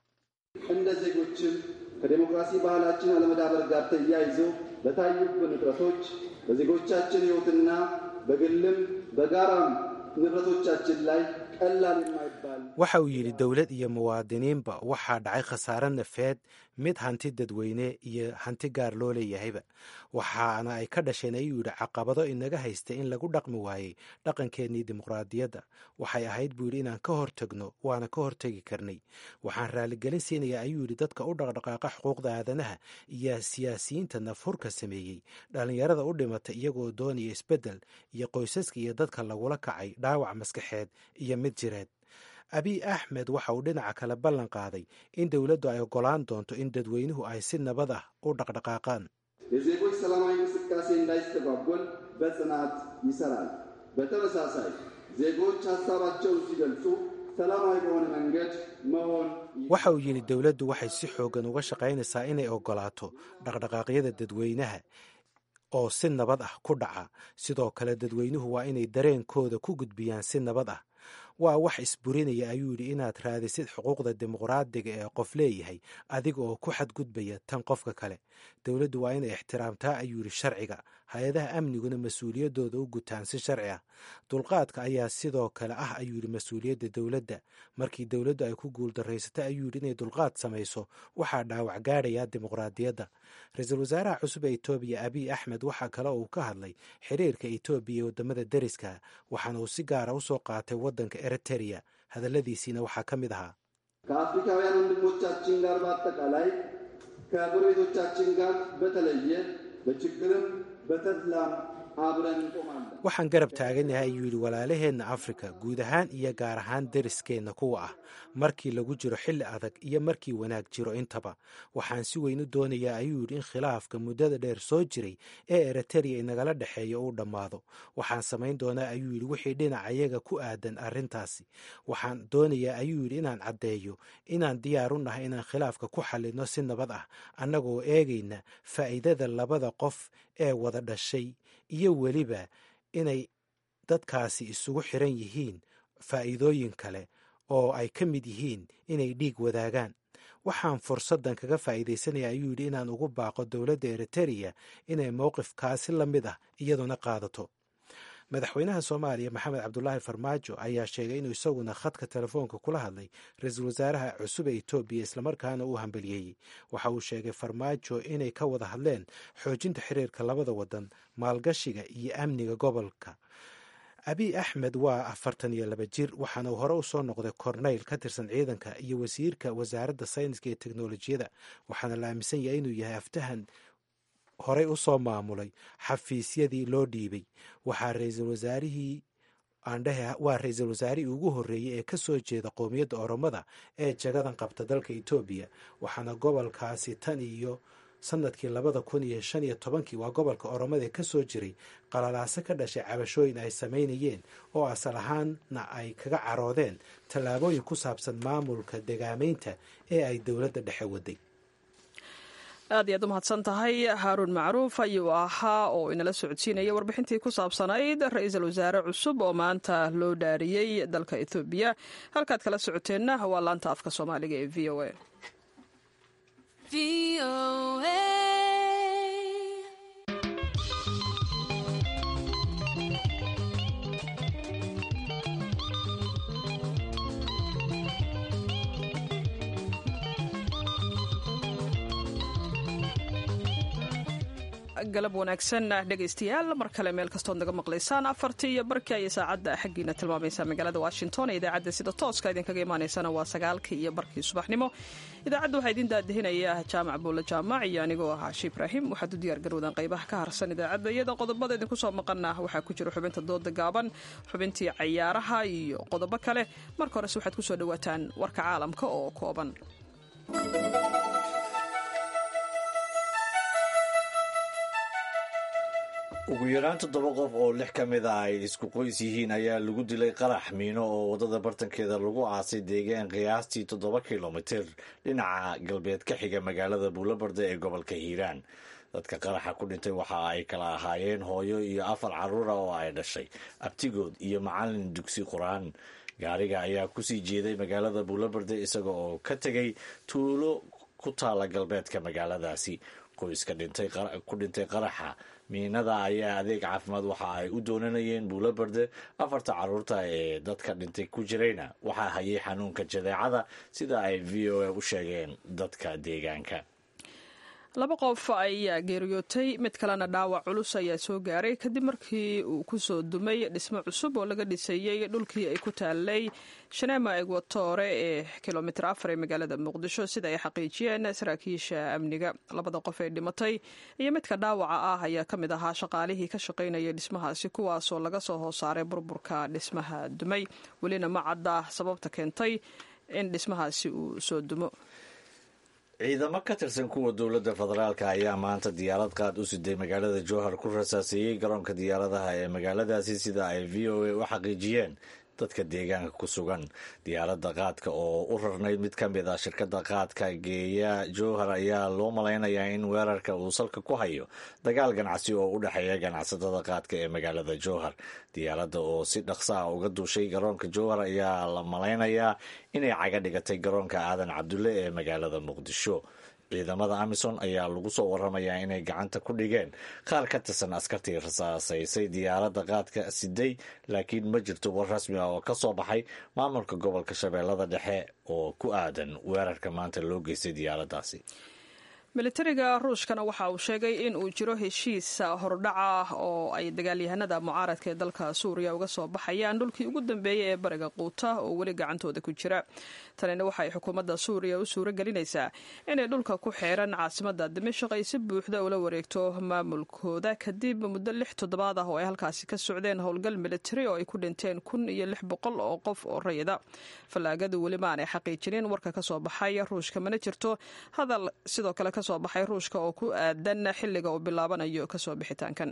Speaker 5: እንደ ዜጎችም ከዴሞክራሲ ባህላችን አለመዳበር ጋር ተያይዞ በታዩብን እጥረቶች በዜጎቻችን ሕይወትና በግልም በጋራም ንብረቶቻችን ላይ ቀላል የማይባል
Speaker 16: waxa uu yidhi dowlad iyo muwaadiniinba waxaa dhacay khasaare nafeed mid hanti dadweyne iyo hanti gaar loo leeyahayba waxaana ay ka dhasheen ayuu yidhi caqabado inaga haysta in lagu dhaqmi waayey dhaqankeennii dimuqraadiyadda waxay ahayd buu yidhi inaan ka hortagno waana ka hortegi karnay waxaan raaligelin siinayaa ayuu yidhi dadka u dhaqdhaqaaqa xuquuqda aadanaha iyo siyaasiyiinta nafhurka sameeyey dhallinyarada u dhimata iyagoo doonaya isbeddel iyo qoysaska iyo dadka lagula kacay dhaawac maskaxeed iyo mid jireed abiy axmed waxa uu dhinaca kale ballan qaaday in dowladdu ay oggolaan doonto in dadweynuhu ay si nabad ah u dhaqdhaqaaqaan
Speaker 5: የዜጎች ሰላማዊ እንቅስቃሴ እንዳይስተጓጎል በጽናት ይሰራል። በተመሳሳይ ዜጎች ሀሳባቸውን ሲገልጹ ሰላማዊ በሆነ መንገድ መሆን
Speaker 16: waxa uu yidhi dowladdu waxay si xooggan uga shaqaynaysaa inay oggolaato dhaqdhaqaaqyada dadweynaha oo si nabad ah ku dhaca sidoo kale dadweynuhu waa inay dareenkooda ku gudbiyaan si nabad ah waa wax isburinaya ayuu yidhi inaad raadisid xuquuqda dimuqraadiga ee qof leeyahay adiga oo ku xadgudbaya tan qofka kale dowladdu waa inay ixtiraamtaa ayuu yidhi sharciga hay-adaha amniguna mas-uuliyaddooda u gutaan si sharci ah dulqaadka ayaa sidoo kale ah ayuu yidhi mas-uuliyadda dowladda markii dowladdu ay ku guuldarraysatay ayuu yidhi inay dulqaad samayso waxaa dhaawac gaadhaya dimuqraadiyadda ra-iisul wasaaraha cusub ee etoobiya abiy axmed waxaa kale uu ka hadlay xiriirka etoobiya iyo waddamada deriska waxaana uu si gaara u soo qaatay waddanka eritereya hadalladiisiina waxaa ka mid ahaa
Speaker 5: ከአፍሪካውያን ወንድሞቻችን ጋር በአጠቃላይ ከጎረቤቶቻችን ጋር በተለየ በችግርም በተድላም አብረን እንቆማለን።
Speaker 16: waxaan garab taaganahay ayuu yidhi walaalaheenna afrika guud ahaan iyo gaar ahaan deriskeenna kuwa ah markii lagu jiro xilli adag iyo markii wanaag jiro intaba waxaan si weyn u doonayaa ayuu yidhi in khilaafka muddada dheer soo jiray ee eritereya inagala dhexeeya uu dhammaado waxaan samayn doonaa ayuu yidhi wixii dhinacayaga ku aadan arrintaasi waxaan doonayaa ayuu yidhi inaan caddeeyo inaan diyaar u nahay inaan khilaafka ku xallinno si nabad ah annagoo eegayna faa'iidada labada qof ee wada dhashay iyo weliba inay dadkaasi isugu xiran yihiin faa'iidooyin kale oo ay ka mid yihiin inay dhiig wadaagaan waxaan fursaddan kaga faa'iidaysanaya ayuu yidhi inaan ugu baaqo dowladda eritereya inay mowqifkaasi la mid ah iyaduna qaadato madaxweynaha soomaaliya maxamed cabdulaahi farmaajo ayaa sheegay inuu isaguna khadka telefoonka kula hadlay ra-iisul wasaaraha cusub ee etoobiya islamarkaana uu hambaliyeeyey waxa uu sheegay farmaajo inay ka wada hadleen xoojinta xiriirka labada wadan maalgashiga iyo amniga gobolka abiy axmed waa afartan iyo laba jir waxaana uu hore u soo noqday korneyl ka tirsan ciidanka iyo wasiirka wasaaradda sayniska iyo teknolojiyada waxaana la aaminsan yahay inuu yahay aftahan horey u soo maamulay xafiisyadii loo dhiibay waxaa ra-iisul wasaarihii aandhehe waa ra-iisul wasaarihii ugu horreeyey ee ka soo jeeda qowmiyadda oromada ee jagadan qabta dalka etoobiya waxaana gobolkaasi tan iyo sanadkii labada kun iyo shan iyo tobankii waa gobolka oromada ee ka soo jiray qalalaaso ka dhashay cabashooyin ay samaynayeen oo asal ahaanna ay kaga caroodeen tallaabooyin ku saabsan maamulka degaamaynta ee ay dowladda dhexe waday
Speaker 3: aad iyaad u mahadsan tahay haaruun macruuf ayuu ahaa oo inala socodsiinaya warbixintii ku saabsanayd ra-iisul wasaare cusub oo maanta loo dhaariyey dalka ethoobiya halkaad kala socoteenna waa laanta afka soomaaliga ee v o a galab wanaagsan dhegaystayaal mar kale meel kastood naga maqlaysaan afartii iyo barkii ayay saacadda xaggiina tilmaamaysaa magaalada washington ee idaacadda sida tooska idinkaga imaanaysana waa sagaalkii iyo barkii subaxnimo idaacadda waxaa idin daadihinaya jaamac buulle jaamac iyo anigoo ah caashi ibraahim waxaad u diyaar garowdaan qaybaha ka harsan idaacadda iyada qodobada idinku soo maqana waxaa ku jira xubinta dooda gaaban xubintii cayaaraha iyo qodobo kale marka horese waxaad kusoo dhawaataan warka caalamka oo kooban
Speaker 2: ugu yaraan toddoba qof oo lix ka mid ah ay isku qoys yihiin ayaa lagu dilay qarax miino oo waddada bartankeeda lagu aasay deegaan qiyaastii toddoba kilomitir dhinaca galbeed ka xiga magaalada buulabarda ee gobolka hiiraan dadka qaraxa ku dhintay waxa ay kala ahaayeen hooyo iyo afar carruura oo ay dhashay abtigood iyo macalin dugsi qur-aan gaariga ayaa kusii jeeday magaalada buulabarda isaga oo ka tegay tuulo ku taala galbeedka magaaladaasi qoyska ku dhintay qaraxa miinada ayaa adeeg caafimaad waxa ay u doonanayeen buulabarde afarta caruurta ee dadka dhintay ku jirayna waxaa hayay xanuunka jadeecada sida ay v o a u sheegeen dadka deegaanka
Speaker 3: laba qof ayaa geeriyootay mid kalena dhaawac culus ayaa soo gaaray kadib markii uu kusoo dumay dhismo cusub oo laga dhisayey dhulkii ay ku taalay shaneema egwatore ee kilomitir afar ee magaalada muqdisho sida ay xaqiijiyeen saraakiisha amniga labada qof ee dhimatay iyo midka dhaawaca ah ayaa ka mid ahaa shaqaalihii ka shaqaynayay dhismahaasi kuwaasoo laga soo hoosaaray burburka dhismaha dumay welina ma cadda sababta keentay in dhismahaasi uu soo dumo
Speaker 2: ciidamo ka tirsan kuwa dowladda federaalk ayaa maanta diyaarad qaad u siday magaalada jowhar ku rasaaseeyey garoonka diyaaradaha ee magaaladaasi sida ay v o a u xaqiijiyeen dadka deegaanka ku sugan diyaaradda qaadka oo u rarnayd mid ka mid ah shirkadda qaadka geeya jowhar ayaa loo malaynayaa in weerarka uu salka ku hayo dagaal ganacsi oo u dhexeeya ganacsatada qaadka ee magaalada jowhar diyaaradda oo si dhaqsa ah uga duushay garoonka jowhar ayaa la malaynayaa inay caga dhigatay garoonka aadan cabdulle ee magaalada muqdisho ciidamada amison ayaa lagu soo waramayaa inay gacanta ku dhigeen qaar ka tirsan askartii rasaasaysay diyaaradda qaadka siday laakiin ma jirto war rasmi ah oo ka soo baxay maamulka gobolka shabeellada dhexe oo ku aadan weerarka maanta loo geystay diyaaraddaasi
Speaker 3: militariga ruushkana waxa uu sheegay in uu jiro heshiis hordhaca oo ay dagaalyahanada mucaaradka ee dalka suuriya uga soo baxayaan dhulkii ugu dambeeyey ee bariga quuta oo weli gacantooda ku jira tanina waxay xukuumadda suuriya u suuro gelinaysaa inay dhulka ku xeeran caasimada dimashaq ay si buuxda ula wareegto maamulkooda kadib muddo lix toddobaad ah oo ay halkaasi ka socdeen howlgal militari oo ay ku dhinteen kun iyo lix boqol oo qof oo rayida fallaagadu weli ma aanay xaqiijinin warka ka soo baxay ruushka mana jirto hadal sidoo kale kasoo baxay ruushka oo ku aadan xilliga uu bilaabanayo kasoo bixitaankan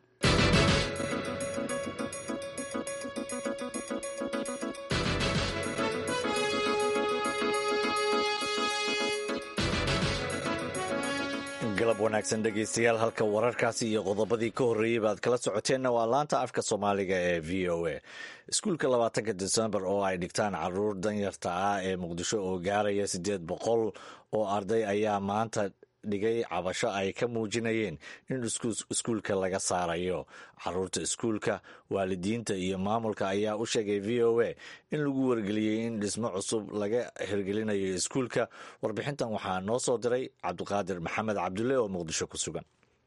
Speaker 2: galab wanaagsan dhegaystayaal halka wararkaasi iyo qodobadii ka horreeyey baad kala socoteenna waa laanta afka soomaaliga ee v o a iskuulka labaatanka desembar oo ay dhigtaan caruur danyarta ah ee muqdisho oo gaaraya siddeed boqol oo arday ayaa maanta dhigay cabasho ay ka muujinayeen in iskuulka laga saarayo caruurta iskuulka waalidiinta iyo maamulka ayaa u sheegay v o a in lagu wargeliyey in dhismo cusub laga hirgelinayo iskuulka warbixintan waxaa noo soo diray cabdiqaadir maxamed cabdulle oo muqdisho ku sugan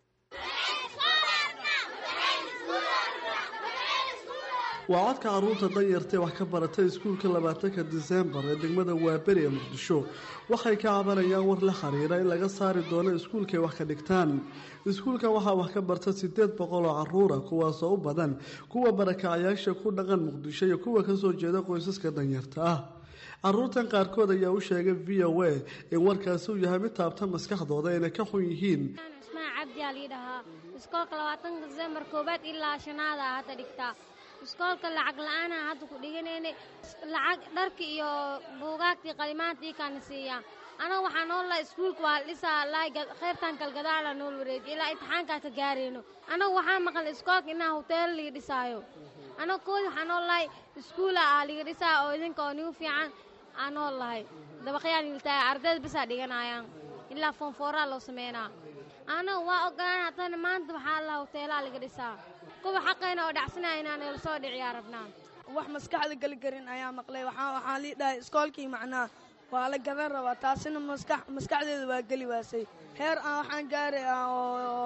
Speaker 17: waa codka caruurta danyartae wax ka baratay iskuulka labaatanka disembar ee degmada waaberi ee muqdisho waxay ka cabanayaan war la xiriira in laga saari doono iskuulkaay wax ka dhigtaan iskuulkan waxaa wax ka barta sideed boqol oo caruura kuwaasoo u badan kuwa barakacayaasha ku dhaqan muqdisho iyo kuwa kasoo jeeda qoysaska danyarta ah caruurtan qaarkood ayaa u sheegay v o a in warkaasi uu yahay mid taabta maskaxdooda inay ka xun yihiin
Speaker 18: cabdiyaa lii dhahaa iskoolka labaatanka disembar koobaad ilaa shanaada hadda dhigtaa iskoolka lacag la-aana hadda ku dhiganayna lacag dharka iyo buugaagtii qalimaantii kaana siiyaa anaga waxaa noo laha iskuulka waa dhisaa lahay khayrtan kalgadaala nool wareejiy ilaa imtixaankaa ka gaarayno anaga waxaa maqan iskoolka inaa hoteelo liga dhisaayo anaga koodi waxaa noo lahay iskuula ah liga dhisaa oo idinka oo nigu fiican aa noo lahay dabaqyaan iltaaya ardayda bisaa dhiganayaan ilaa foonfooraa loo sameynaa anaga waa ogolaan haddana maanta waxaa laha hoteelaa laga dhisaa kuwa xaqayna oo dhacsanaya inaan ila soo dhiciyaa rabnaa
Speaker 19: wax maskaxda geli karin ayaa maqlay waxaa lii dhahay iskoolkii macnaa waa la gadan rabaa taasina maskaxdeeda waa geli waasay heer aan waxaan gaaray oo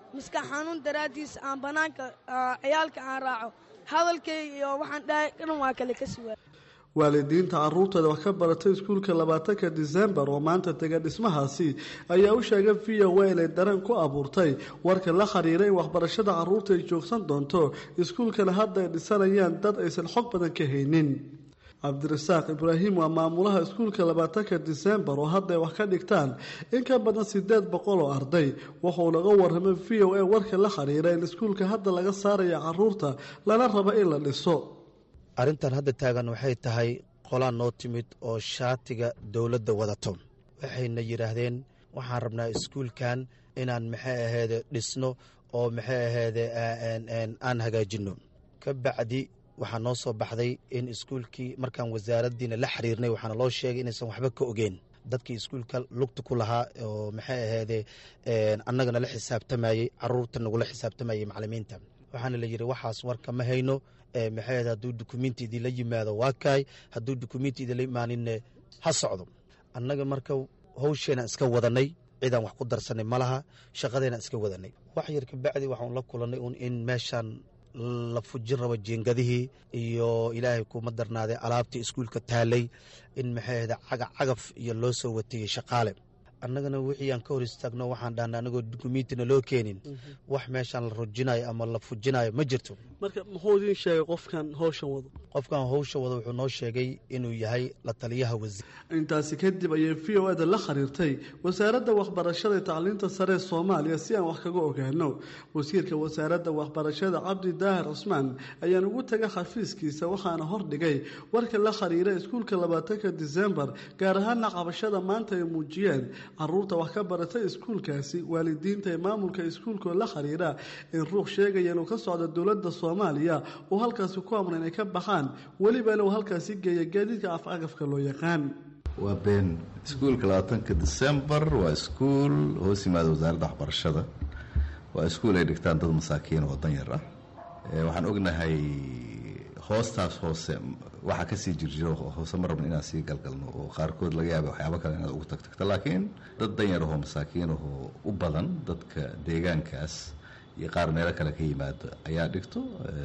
Speaker 19: maskax xanuun daraaddiis aan bannaanka ciyaalka aan raaco hadalkayga iyo waxaan dhahay dhan waa kale ka siwaa
Speaker 17: waalidiinta caruurtooda wax ka baratay iskuulka labaatanka disembar oo maanta tega dhismahaasi ayaa u sheegay v o a inay dareen ku abuurtay warka la xiriira in waxbarashada caruurta ay joogsan doonto iskuulkana hadda ay dhisanayaan dad aysan xog badan ka haynin cabdirasaaq ibraahim waa maamulaha iskuulka labaatanka disembar oo hadda ay wax ka dhigtaan in ka badan sideed boqol oo arday wuxuu naga waramay v o a warka la xiriira in iskuulka hadda laga saaraya caruurta lana rabo in la dhiso
Speaker 20: arrintan hadda taagan waxay tahay qolaan noo timid oo shaatiga dowladda wadato waxayna yidhaahdeen waxaan rabnaa iskuulkan inaan maxay aheede dhisno oo maxay aheede aan hagaajinno ka bacdi waxaa noo soo baxday in iskuulkii markaan wasaaraddiina la xiriirnay waxaana loo sheegay inaysan waxba ka ogeen dadkii iskuulka lugta ku lahaa oo maxay aheede annagana la xisaabtamayey caruurta nagula xisaabtamayey macalimiinta waxaana la yidhi waxaas warka ma hayno maxay hadduu dukumenti idinla yimaado waa kaay hadduu dukumenti idinla imaaninne ha socdo annaga marka hawsheenaan iska wadanay cidaan wax ku darsanay ma laha shaqadeenaan iska wadanay wax yar kabacdi waxaan la kulannay un in meeshaan la fujin rabo jiingadihii iyo ilaahay kuma darnaaday alaabtii iskuulka taalay in maxay ahda cagaf cagaf iyo loo soo watiyey shaqaale annagana wixii aan ka hor istaagno waxaan dhahna anagoo dukumentina loo keenin wax meeshaan la rujinayo ama la fujinayo ma jirto
Speaker 17: marka muxuu idiin sheegay qofkan howshan wado
Speaker 20: qofkan howsha wado wuxuu noo sheegay inuu yahay la taliyaha wasiir
Speaker 17: intaasi kadib ayay v o ada la xiriirtay wasaaradda waxbarashada ee tacliinta sare ee soomaaliya si aan wax kaga ogaano wasiirka wasaaradda waxbarashada cabdi daahir cusmaan ayaan ugu tagay xafiiskiisa waxaana hordhigay warka la xiriira iskuulka labaatanka disembar gaar ahaana qabashada maanta ay muujiyeen caruurta wax ka baratay iskuulkaasi waalidiinta ee maamulka iskuulkoo la xiriira in ruux sheegaya inuu ka socdo dowladda soomaaliya uu halkaasi ku amra inay ka baxaan weliba inuu halkaasi geeya gaadiidka afcagafka loo yaqaan
Speaker 21: waa been iskuulka labaatanka disembar waa iskuul hoos yimaada wasaaradda waxbarashada waa iskuul ay dhigtaan dad masaakiin oo danyar ah waxaan ognahay hoostaas hoose waxaa kasii jirjiro hoose ma rabno inaan sii galgalno oo qaarkood laga yaaba waxyaabo kale inaad ugu tagtagto laakiin dad danyar ahoo masaakiin ahoo u badan dadka deegaankaas iyo qaar meelo kale ka yimaado ayaa dhigto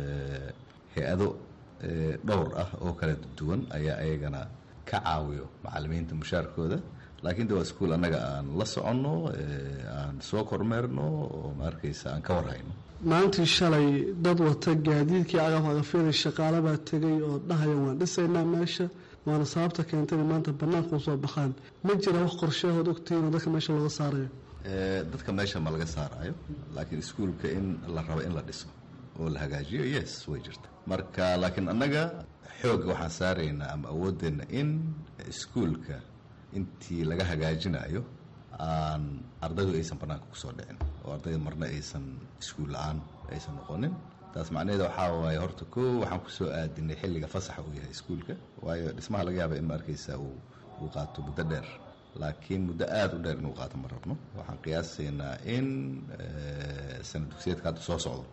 Speaker 21: hay-ado dhowr ah oo kala duwan ayaa ayagana ka caawiyo macalimiinta mushaarkooda laakiin de waa iskuul annaga aan la soconno aan soo kormeerno oo ma arkaysa aan ka warhayno
Speaker 17: maalintii shalay dad wata gaadiidkii cagaf cagafyada shaqaale baa tegay oo dhahaya waan dhisaynaa meesha waana sababta keentay inay maanta bannaanka usoo baxaan ma jira wax qorsheehood ogtihiin oo dadka meesha looga saarayo
Speaker 21: dadka meesha ma laga saaraayo laakiin iskuulka in la rabo in la dhiso oo la hagaajiyo yes way jirta marka laakiin annaga xoogga waxaan saaraynaa ama awoodeenna in iskuulka intii laga hagaajinayo aan ardaydu aysan bannaanka kusoo dhicin oo ardayda marna aysan iskuul la-aan aysan noqonin taas macnaheeda waxaa waaye horta koo waxaan kusoo aadinay xilliga fasaxa uu yahay iskuulka waayo dhismaha laga yaaba in ma arkaysa uu uu qaato muddo dheer laakiin muddo aada u dheer inuu qaato ma rabno waxaan qiyaasaynaa in sana dugsiyeedka hadda soo socdo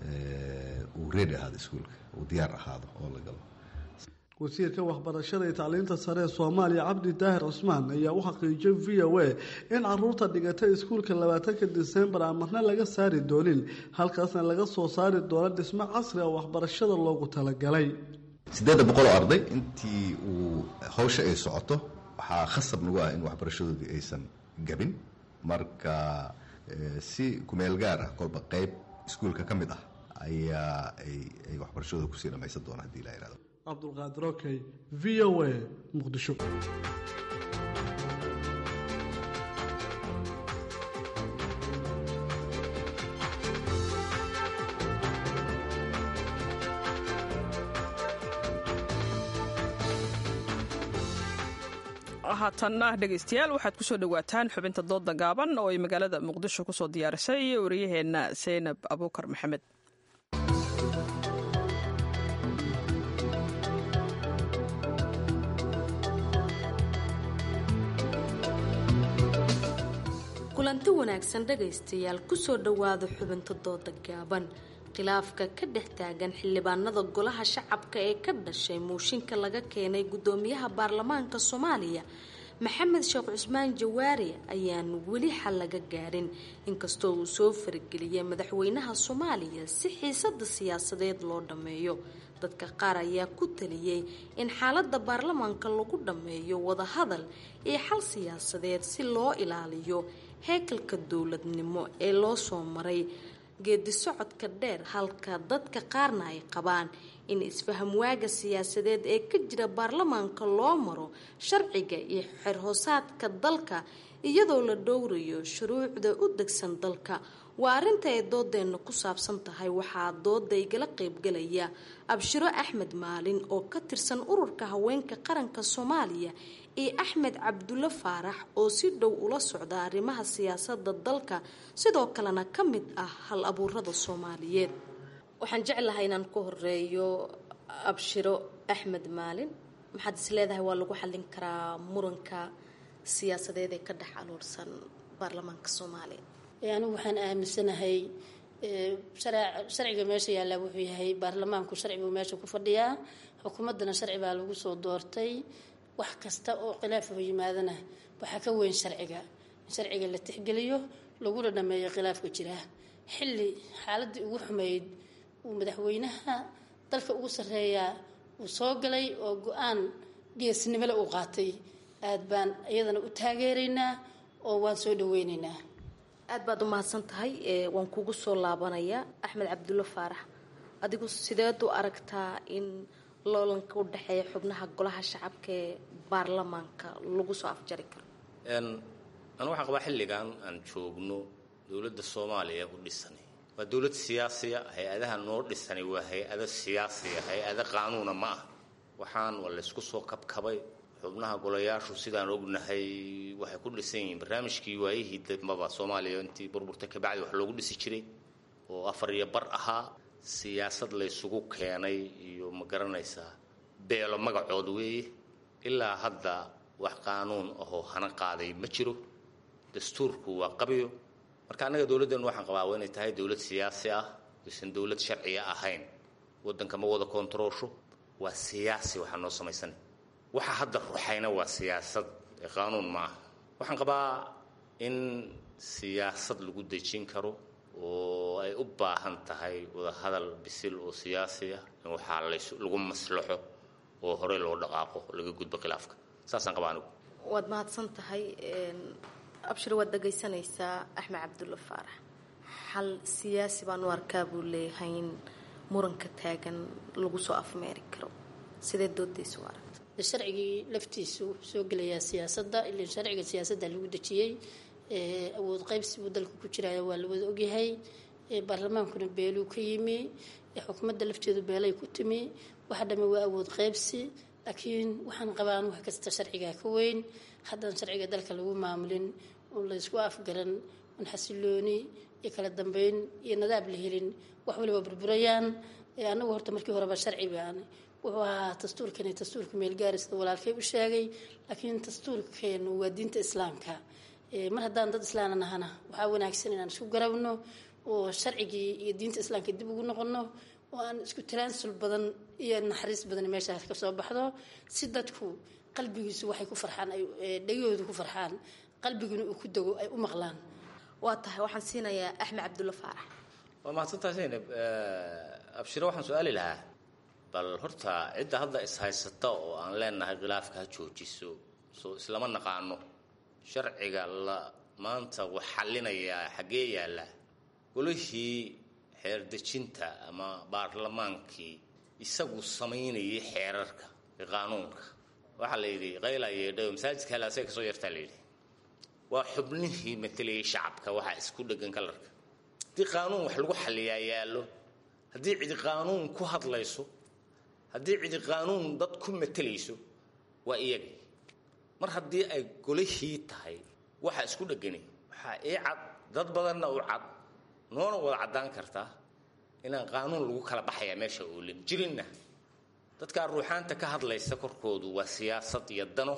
Speaker 21: uu reedi ahaado iskuulka uu diyaar ahaado oo la galo
Speaker 17: wasiirka waxbarashada iyo tacliinta sare ee soomaaliya cabdi daahir cusmaan ayaa u xaqiijiyay v o a in caruurta dhigatay iskuulka labaatanka disembar aan marna laga saari doonin halkaasna laga soo saari doono dhismo casri ah oo waxbarashada loogu talagalay
Speaker 21: siddeedda boqol oo arday intii uu hawsha ay socoto waxaa khasab nagu ah in waxbarashadoodii aysan gabin marka si kumeel gaar ah kolba qayb iskuulka ka mid ah ayaa ay waxbarashadooda kusii dhammaysan doona hadii la yihahdo
Speaker 17: cabdulqaadir okey v o a muqdisho
Speaker 3: haatanna dhegaystayaal waxaad kusoo dhowaataan xubinta dooda gaaban oo ay magaalada muqdisho kusoo diyaarisay wariyaheenna seynab abuukar maxamed
Speaker 22: kulanti wanaagsan dhagaystayaal kusoo dhowaada xubinta dooda gaaban khilaafka ka dhex taagan xildhibaanada golaha shacabka ee ka dhashay muushinka laga keenay gudoomiyaha baarlamaanka soomaaliya maxamed sheekh cusmaan jawaari ayaan weli xal laga gaarin inkastoo uu soo farageliyay madaxweynaha soomaaliya si xiisada siyaasadeed loo dhammeeyo dadka qaar ayaa ku taliyey in xaalada baarlamaanka lagu dhammeeyo wadahadal iyo xal siyaasadeed si loo ilaaliyo heekalka dowladnimo ee loo soo maray geedi socodka dheer halka dadka qaarna ay qabaan in isfahamwaaga siyaasadeed ee ka jira baarlamaanka loo maro sharciga iyo xerhoosaadka dalka iyadoo la dhowrayo shuruucda u degsan dalka waa arrinta ay doodeenna ku saabsan tahay waxaa dooda igala qaybgalaya abshiro axmed maalin oo ka tirsan ururka haweenka qaranka soomaaliya iyo axmed cabdulle faarax oo si dhow ula socda arrimaha siyaasada dalka sidoo kalena ka mid ah hal abuurada soomaaliyeed waxaan jeclahay inaan ku horeeyo abshiro axmed maalin maxaad is leedahay waa lagu xallin karaa muranka siyaasadeed ee ka dhex aluursan baarlamaanka soomaaliya
Speaker 1: anigu waxaan aaminsanahay sharciga meesha yaallaa wuxuu yahay baarlamaanku sharci buu meesha ku fadhiyaa xukuumaddana sharci baa lagu soo doortay wax kasta oo khilaafoo yimaadana waxaa ka weyn sharciga in sharciga la tixgeliyo laguna dhameeyo khilaafka jira xilli xaaladii ugu xumeyd uu madaxweynaha dalka ugu sarreeyaa uu soo galay oo go-aan geesnimole uu qaatay aad baan iyadana u taageeraynaa oo waan soo dhaweynaynaa
Speaker 22: aad baad u mahadsan tahay waan kugu soo laabanayaa axmed cabdulle faarax adigu sideed u aragtaa in loolanka u dhexeeya xubnaha golaha shacabka ee baarlamaanka lagu soo afjari karo
Speaker 6: anu waxaan qabaa xilligan aan joogno dowladda soomaaliya u dhisani waa dowlad siyaasiya hay-adaha noo dhisani waa hay-ado siyaasiya hay-ado qaanuuna ma ah waxaan waa laysku soo kabkabay xubnaha golayaashu sidaan ognahay waxay ku dhisan yihiin barnaamijkii waayihii dambaba soomaaliya intii burburta kabacdi wax loogu dhisi jiray oo afar iyo bar ahaa siyaasad laysugu keenay iyo ma garanaysaa beelo magacood weeye ilaa hadda wax qaanuun ahoo hana qaaday ma jiro dastuurku waa qabyo marka annaga dowladdeenu waxaan qabaa waa inay tahay dowlad siyaasi ah aysan dowlad sharciya ahayn waddanka ma wada koontaroosho waa siyaasi waxaa noo samaysanay waxa hadda ruxayna waa siyaasad ee qaanuun ma ah waxaan qabaa in siyaasad lagu dejin karo oo ay u baahan tahay wadahadal bisil oo siyaasi ah in waxaa lagu maslaxo oo horey loo dhaqaaqo laga gudbo khilaafka saasaan qabaa anigu
Speaker 22: waad mahadsan tahay abshir waad dhagaysanaysaa axmed cabdulle faarax xal siyaasi baan u arkaa buu leeyahay in muranka taagan lagu soo afmeeri karo sidee doodaysa u arag
Speaker 1: sharcigii laftiisu soo gelayaa siyaasadda ilaa sharciga siyaasadda lagu dejiyey awood qaybsi buu dalka ku jiraya waa la wada ogyahay baarlamaankuna beeluu ka yimi xukuumadda lafteedu beelay ku timi waxa dhamme waa awood qaybsi laakiin waxaan qabaan wax kasta sharcigaa ka weyn haddaan sharciga dalka lagu maamulin oo laysku afgaran un xasilooni iyo kala dambeyn iyo nadaab la helin wax waliba burburayaan anagu horta markii horeba sharci baan wuxuu ahaa dastuurkani dastuurka meelgaari sida walaalkay u sheegay laakiin dastuurkeenu waa diinta islaamka mar haddaan dad islaana nahana waxaa wanaagsan inaan isku garabno oo sharcigii iyo diinta islaamka dib ugu noqono oo aan isku talaansul badan iyo naxariis badan meeshaas ka soo baxdo si dadku qalbigiisu waxay ku farxaan ay dhegahoodu ku farxaan qalbiguna uu ku dego ay u maqlaan
Speaker 22: waa tahay waxaan siinayaa axmed cabdulle faarax
Speaker 6: waa mahadsantahay zaynab abshiro waxaan su-aali lahaa bal horta cidda hadda is-haysata oo aan leenahay khilaafka ha joojiso soo islama naqaano sharciga la maanta wax xallinayaa xaggee yaalla golihii xeerdejinta ama baarlamaankii isagu samaynayay xeerarka ee qaanuunka waxaa la yidhi qayla yeedhayo masaajidka halaasay kasoo yartaa la yidhi waa xubnihii matelayay shacabka waxaa isku dhegan kalarka haddii qaanuun wax lagu xalliyaa yaallo haddii cidi qaanuun ku hadlayso haddii cidi qaanuun dad ku matelayso waa iyagii mar haddii ay golihii tahay waxa isku dhegani waxaa ii cad dad badanna u cad noona wada caddaan kartaa inaan qaanuun lagu kala baxayaa meesha oolin jirinna dadkaa ruuxaanta ka hadlaysa korkoodu waa siyaasad iyo dano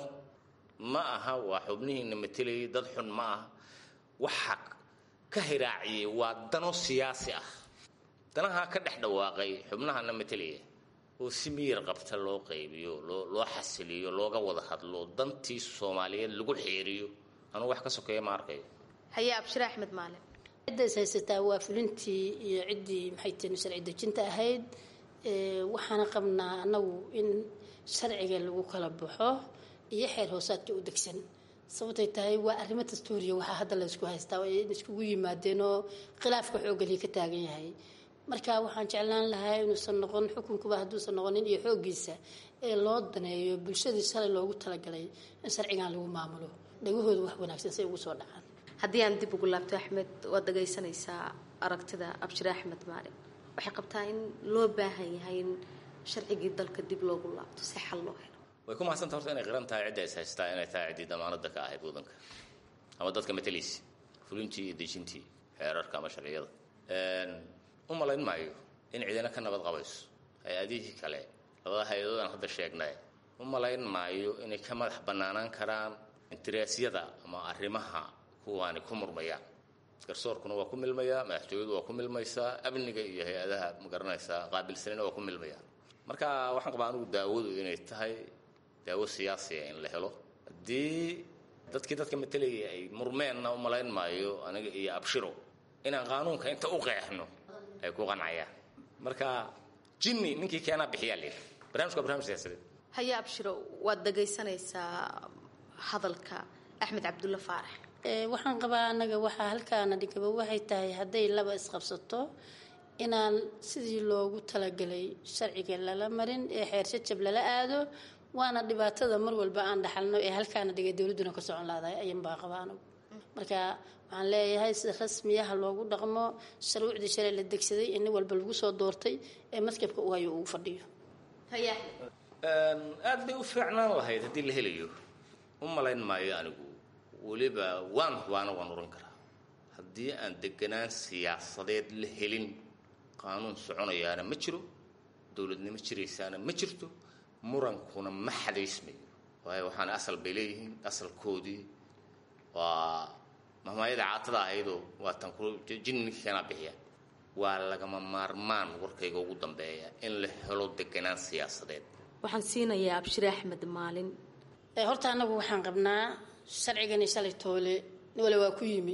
Speaker 6: ma aha waa xubnihiina matelayay dad xun ma aha waxa ka hiraaciyey waa dano siyaasi ah danahaa ka dhex dhawaaqay xubnahana matelaya oo si miyir qabta loo qaybiyo loo loo xasiliyo looga wada hadlo dantii soomaaliyeed lagu xeeriyo anugu wax ka sokeeya ma arkayo
Speaker 22: haye abshire axmed maalin
Speaker 1: cidda is haysataa waa fulintii iyo ciddii maxay tihi sharci dejinta ahayd waxaana qabnaa annagu in sharciga lagu kala baxo iyo xeer hoosaadka u degsan sababtay tahay waa arrimo dastuuriya waxaa hadda laysku haystaa in iskugu yimaadeen oo khilaafka xooggalii ka taagan yahay marka waxaan jeclaan lahaa inuusan noqon xukunkuba hadduusan noqonin iyo xooggiisa ee loo daneeyo bulshadii shalay loogu talagalay in sharcigan lagu maamulo dhagahooda wax wanaagsan say ugu soo dhacaan
Speaker 22: haddii aan dib ugu laabto axmed waad dhagaysanaysaa aragtida abshire axmed maalin waxay qabtaa in loo baahan yahay in sharcigii dalka dib loogu laabto si xal loo helo
Speaker 6: way ku mahadsanta horta inay qiran tahay cidda is haystaa inay tahay ciddii damaanada ka ahayd waddanka ama dadka matalaysi fulintii iyo dejintii xeerarka ama sharciyada u malayn maayo in cidina ka nabad qabayso hay-adihii kale labada hay-adood aan hadda sheegnay u malayn maayo inay ka madax bannaanaan karaan interaasyada ama arrimaha kuwaani ku murmayaan garsoorkuna waa ku milmayaa madaxtooyadu waa ku milmaysaa amniga iyo hay-adaha magaranaysaa qaabilsanina waa ku milmayaan marka waxaan qabaa anigu daawadu inay tahay daawo siyaasiya in la helo haddii dadkii dadka matalayay ay murmeenna u malayn maayo aniga iyo abshiro inaan qaanuunka inta u qeexno ay ku qancayaan marka jinni ninkii keenaa bixiyaa leeyahay barnamijka barnamij siyaasadeed
Speaker 22: haye abshiro waad dhagaysanaysaa hadalka axmed cabdulla faarax
Speaker 1: waxaan qabaa annaga waxaa halkaana dhigaba waxay tahay hadday laba isqabsato inaan sidii loogu talagalay sharciga lala marin ee xeer shajab lala aado waana dhibaatada mar walba aan dhaxalno ee halkaana dhigay dowladduna ka socon laadahay ayan baa qabaa anagu marka waxaan leeyahay sida rasmiyaha loogu dhaqmo shuruucdii shalay la degsaday ee nin walba lagu soo doortay ee maskabka u hayo ugu fadhiyo
Speaker 6: aad bay u fiicnaan lahayd haddii la helayo u malayn maayo anigu weliba waan waana waan oran karaa haddii aan deganaan siyaasadeed la helin qaanuun soconayaana ma jiro dowladnimo jiraysaana ma jirto murankuna ma xadaysmayo waayo waxaana asal bay leeyihiin asalkoodii waa mahmaayada caatada ahaydoo waa tan ku jin ninka keenaa bixiya waa lagama maarmaan warkayga ugu dambeeya in la helo deganaan siyaasadeed
Speaker 22: waxaan siinayaa abshire axmed maalin
Speaker 1: horta annagu waxaan qabnaa sharcigani shalay toole nin wale waa ku yimi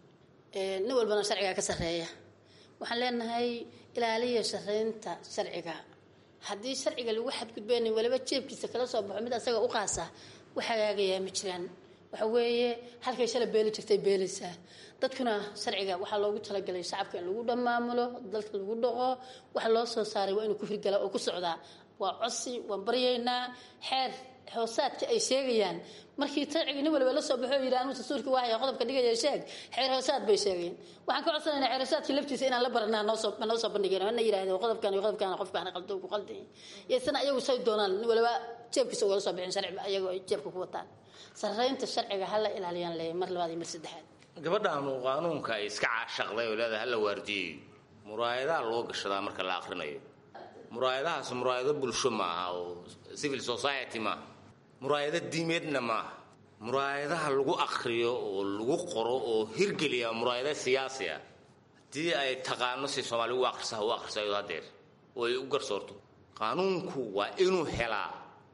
Speaker 1: nin walbana sharcigaa ka sarreeya waxaan leenahay ilaaliya sharaynta sharciga haddii sharciga lagu xadgudbeen waliba jeebkiisa kala soo baxo mid asaga u qaasa wax hagaagayaa ma jiraan waxa weeye halkay shalay beeli jirtay beelaysaa dadkuna sharciga waxaa loogu talagalay shacabka in lagu dhammaamulo dalka lagu dhaqo waxa loo soo saaray waa inuu ku hirgala oo ku socdaa waa cosi waan baryaynaa xeer hoosaadka ay sheegayaan markii sharciga nin waliba la soo baxo yidhi anu dastuurkii waahaya qodobka dhigaya sheeg xeer hoosaad bay sheegeen waxaan ka codsanaynaa xeer hoosaadkii laftiisa inaan la baranaa noosoo noo soo bandhigeen ana yidhahdeen qodobkan iyo qodobkan qofkaan qaldo ku qaldan yaysana ayagu say doonaan nin waliba jeebkiisa ugala soo bixin sharci ayagoo ay jeebka ku wataan sarreynta sharciga ha la ilaaliyaan leeyahay mar labaad iyo mar saddexaad
Speaker 6: gabadhaanu qaanuunka ay iska caashaqday oo leedahay hala waardiyeyo muraayadaa loo gashadaa marka la akrinayo muraayadahaas muraayado bulsho ma aha oo civil society maaha muraayado diimeedna maaha muraayadaha lagu akriyo oo lagu qoro oo hirgeliya muraayado siyaasi ah haddii ay taqaano si soomaali u akrisa u akhrisayo hadeer oo ay u garsoorto qaanuunku waa inuu helaa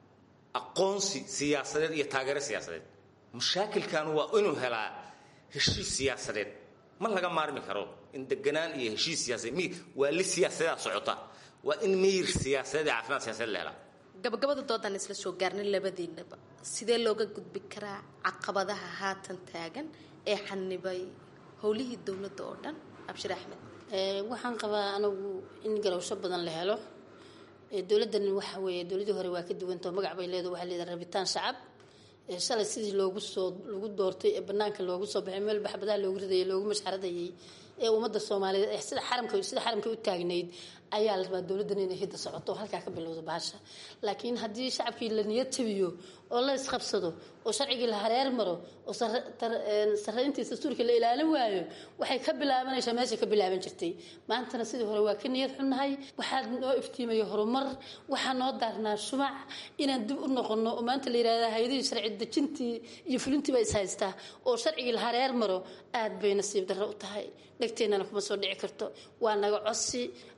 Speaker 6: aqoonsi siyaasadeed iyo taageero siyaasadeed mashaakilkan waa inuu helaa heshiis siyaasadeed ma laga maarmi karo in deganaan iyo heshiis siyaasadeed waa li siyaasadeeda socota waa in miyir siyaasadeed iyo caafimaad siyaasadeed la helaa
Speaker 22: gabagabada doodaan isla soo gaarnay labadiinaba sidee looga gudbi karaa caqabadaha haatan taagan ee xanibay howlihii dowladda oo dhan abshir axmed
Speaker 1: waxaan qabaa anagu in garowsho badan la helo dowladdan waxa weeye dowladdii hore waa ka duwantao magac bay leedahay waxaa leedahay rabitaan shacab shalay sidii loogu soo lagu doortay ee banaanka loogu soo baxay meel baxbadaha loogu ridayay loogu mashxaradayay ee ummadda soomaaliyeed sida xaramka sida xaramka u taagnayd ayaa la rabaa dowladdan inay hidda socoto oo halkaa ka bilowdo bahasha laakiin haddii shacabkii la niyad tabiyo oo la isqabsado oo sharcigii la hareer maro oo sarreyntii dastuurka la ilaalin waayo waxay ka bilaabanaysaa meeshay ka bilaaban jirtay maantana sidii hore waa ka niyad xunnahay waxaa noo iftiimaya horumar waxaa noo daarnaa shumac inaan dib u noqono oo maanta la yidhahda hay-adihii sharci dejintii iyo fulintii ba is haystaa oo sharcigii la hareer maro aad bay nasiib darro u tahay dhegteennana kuma soo dhici karto waa naga cosi annagaa garab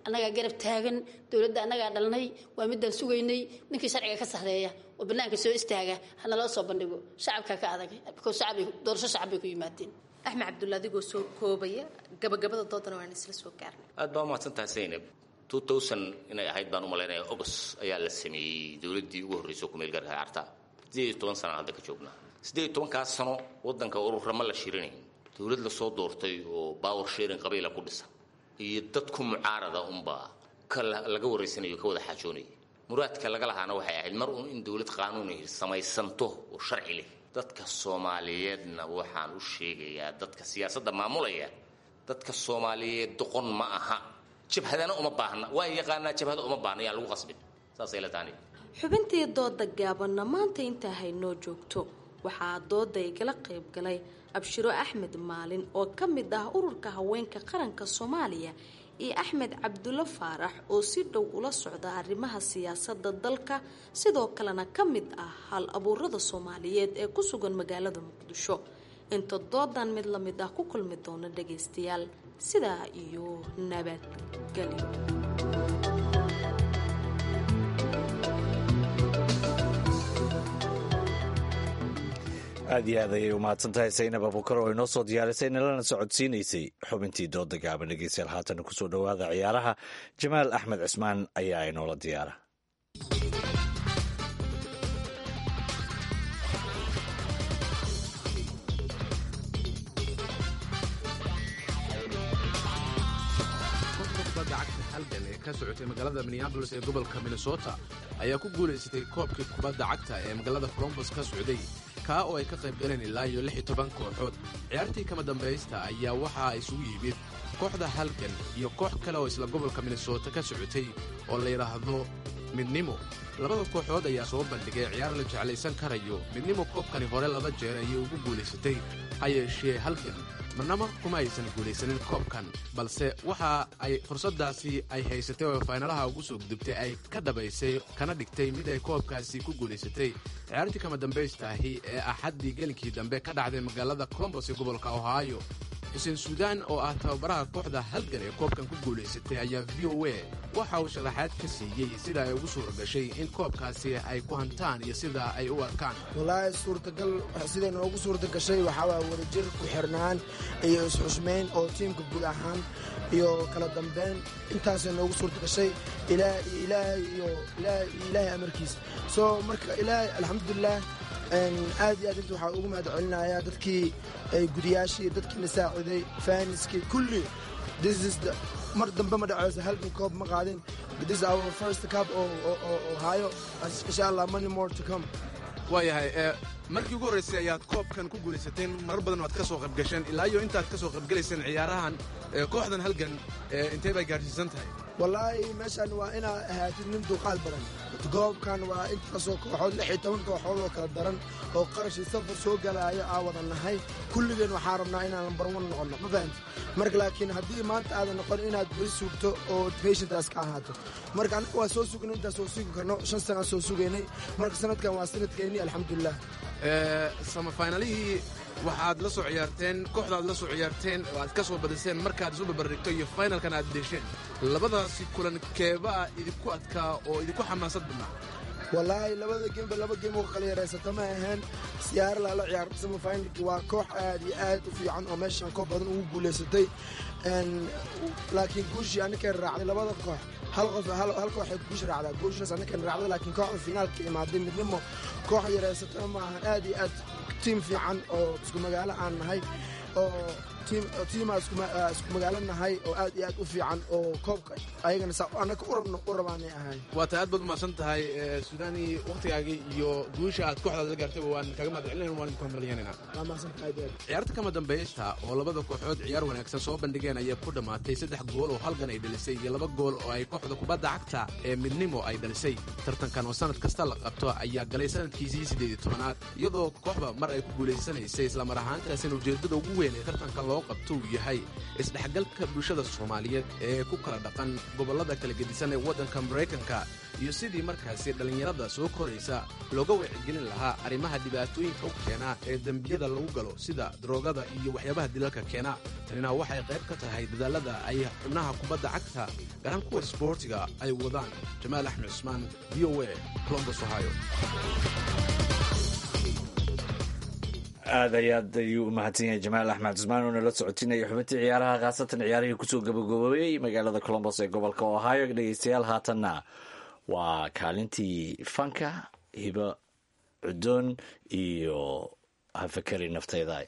Speaker 1: garab taagan dowladda annagaa dhalnay waa midaan sugaynay ninkii sharciga ka sarreeya oo bannaanka soo istaaga hana loo soo bandhigo shacabkaa ka adag because shacab doorasho shacab bay ku yimaadeen
Speaker 22: axmed cabdulla adigoo soo koobaya gabagabada doodana waan isla soo gaarnay
Speaker 6: aad baa umahadsantahay zaynab inay ahayd baan u malaynaya ogos ayaa la sameeyey dowladdii ugu horreysay kumeel gaarka carta sideed iyo toban sana hadda ka joognaa siddeed iyo tobankaas sano waddanka ururama la shirinayn dowlad lasoo doortay oo power sharing qabiila ku dhisan iyo dad ku mucaarada unbaa ka laga waraysanayo ka wada xaajoonaya muraadka laga lahaana waxay ahayd mar uun in dowlad qaanuuni samaysanto oo sharci leh dadka soomaaliyeedna waxaan u sheegayaa dadka siyaasadda maamulaya dadka soomaaliyeed doqon ma aha jabhadana uma baahna waa yaqaanaa jabhada uma baahna yaan lagu qasbin saasay la taani
Speaker 22: xubintii dooda gaabanna maanta intaa haynoo joogto waxaa dooda igala qayb galay abshiro axmed maalin oo ka mid ah ururka haweenka qaranka soomaaliya iyo axmed cabdulla faarax oo si dhow ula socda arrimaha siyaasada dalka sidoo kalena ka mid ah hal abuurada soomaaliyeed ee ku sugan magaalada muqdisho inta doodan mid la mid ah ku kulmi doona dhagaystayaal sidaa iyo nabadgelyo
Speaker 2: aad iyo aad ayay umahadsan tahay saynab abukar oo inoo soo diyaarisay nalana socodsiinaysay xubintii dooda gaaban dhegeystayaal haatana kusoo dhowaada ciyaaraha jamaal axmed cismaan ayaa inoola diyaara
Speaker 4: halgan ee ka socotay magaalada minneabolis ee gobolka minnesota ayaa ku guulaysatay koobkii kubadda cagta ee magaalada colombos ka socday kaa oo ay ka qayb galeen ilaa iyo lix iyo toban kooxood ciyaartii kama dambaysta ayaa waxa isugu yimid kooxda halgan iyo koox kale oo isla gobolka minnesota ka socotay oo la yidhaahdo midnimo labada kooxood ayaa soo bandhigay ciyaar la jeclaysan karayo midnimo koobkani hore laba jeer ayay ugu guulaysatay ha yeeshee halgan marnaba kuma aysan guulaysanin koobkan balse waxa ay fursaddaasi ay haysatay oo faynalaha ugu soo gudubtay ay ka dhabaysay kana dhigtay mid ay koobkaasi ku guulaysatay ciyaartii kama dambaystaahi ee axaddii gelinkii dambe ka dhacday magaalada colombos ee gobolka ohio xuseen suudaan oo ah tababaraha kooxda halgan ee koobkan ku guulaysatay ayaa v o a waxa uu sharaxaad ka siiyey sida ay ugu suura gashay in koobkaasi ay ku hantaan iyo sida ay u arkaan
Speaker 8: walaahi suurtagal siday noogu suurta gashay waxaawaa wadajir ku xirnaan iyo isxusmayn oo tiimka guud ahaan iyo kala dambeyn intaasay noogu suurta gashay ilaahay iyo ilaahay amarkiisa soo marka ilaahay alxamdulilah aad iyo aad inta waxaa ugu mahad celinayaa dadkii gudiyaashii dadkiina saaciday faaniskii kulli mar dambe ma dhaceyso halkan koob ma qaadin this is our first cup oo hayo insha allah money more to come
Speaker 4: waayahay markii ugu horraysay ayaad koobkan ku guulaysateen marar badan waad ka soo qaybgasheen ilaa iyo intaad ka soo qaybgalayseen ciyaarahan kooxdan halgan intee bay gaadhsiisan tahay
Speaker 8: wallaahi meeshan waa inaad ahaatid nin dulqaad badan goobkan waa intaasoo kooxood lix iyo toban kooxood oo kala daran oo qarashii safar soo galaayo aa wada nahay kulligeen waxaa rabnaa inaan lambar wan noqonno ma fahamti marka laakiin haddii maanta aadan noqon inaad beri sugto oo patientaas ka ahaato marka anaga waa soo sugnay intaas soo sugi karno shan sanaan soo sugaynay marka sanadkan waa sanadkeennii alxamdulilah
Speaker 4: samafaynalihii waxaad la soo ciyaarteen kooxdaad la soo ciyaarteen oo aad ka soo badiseen markaad isu barbardhigto iyo faynalkan aad deesheen labadaasi kulan keebaa idinku adkaa oo idinku xamaasad badnaa
Speaker 8: wallaahi labada geemba laba geem oo kala yaraysata ma ahayn siyaara lala ciyaar samafinalki waa koox aad iyo aad u fiican oo meeshan koox badan ugu guulaysatay laakiin guushii anakan raacday labada koox hal qof hal kooxay guush raacdaa guushaas anakan raacday laakiin kooxda finaalka imaaday midnimo koox yaraysatana ma ahan aad iyo aad tiim fiican oo isku magaalo aan nahay oo tiimaa isku magaalo nahay oo aad iyo aad u fiican oo koobka ayagana anaka urabna u rabaanay ahayn
Speaker 4: waa tahay aad baad umahadsan tahay suudaani wakhtigaagii iyo guusha aad kooxdaad la gaartayba waan kaga mahad celinayn waan idinku hambalyanayna ciyaarta kama dambaysta oo labada kooxood ciyaar wanaagsan soo bandhigeen ayaa ku dhammaatay saddex gool oo halgan ay dhalisay iyo laba gool oo ay kooxda kubadda cagta ee midnimo ay dhalisay tartankan oo sanad kasta la qabto ayaa galay sanadkiisii siddeed iyo tobanaad iyadoo kooxda mar ay ku guulaysanaysay islamar ahaantaasina ujeeddada ugu weyn ee tartankan loo loo qabto uu yahay isdhexgalka bulshada soomaaliyeed ee ku kala dhaqan gobollada kala gedisan ee waddanka maraykanka iyo sidii markaasi dhallinyarada soo koraysa looga wacyigelin lahaa arrimaha dhibaatooyinka u keena ee dembiyada lagu galo sida daroogada iyo waxyaabaha dilalka keena tanina waxay qayb ka tahay dadaalada ay xubnaha kubadda cagta garan kuwa sboortiga ay wadaan jamaal axmed cusmaan v o a colombos ohio
Speaker 2: aad ay aad ayuu u mahadsan yahay jamaal axmed cusmaan oo nala socotinaya xubintii ciyaaraha khaasatan ciyaarihii kusoo gabagaboobay magaalada colombos ee gobolka ohio dhegeystayaal haatanna waa kaalintii fanka hibo cudoon iyo hafakari nafteyda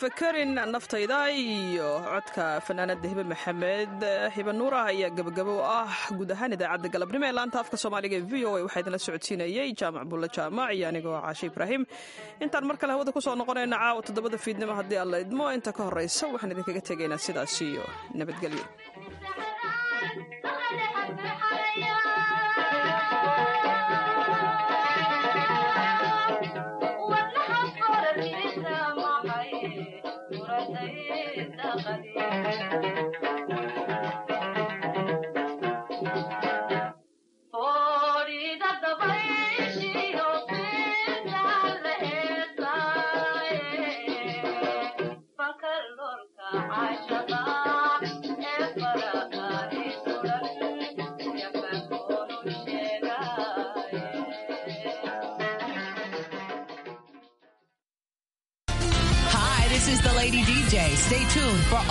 Speaker 3: fakarin naftayda iyo codka fanaanada hibe maxamed hibe nuur ah ayaa gabagabo u ah guud ahaan idaacadda galabnimo ee laanta afka soomaaliga ee v o a waxaa idinla socodsiinayey jaamac bulle jaamac iyo anigoo caashe ibraahim intaan mar kale hawada kusoo noqonayna caawa toddobada fiidnimo haddii aan la idmo inta ka horraysa waxaan idinkaga tegaynaa sidaas iyo nabadgelyo
Speaker 9: Hi, this is the Lady DJ. Stay tuned for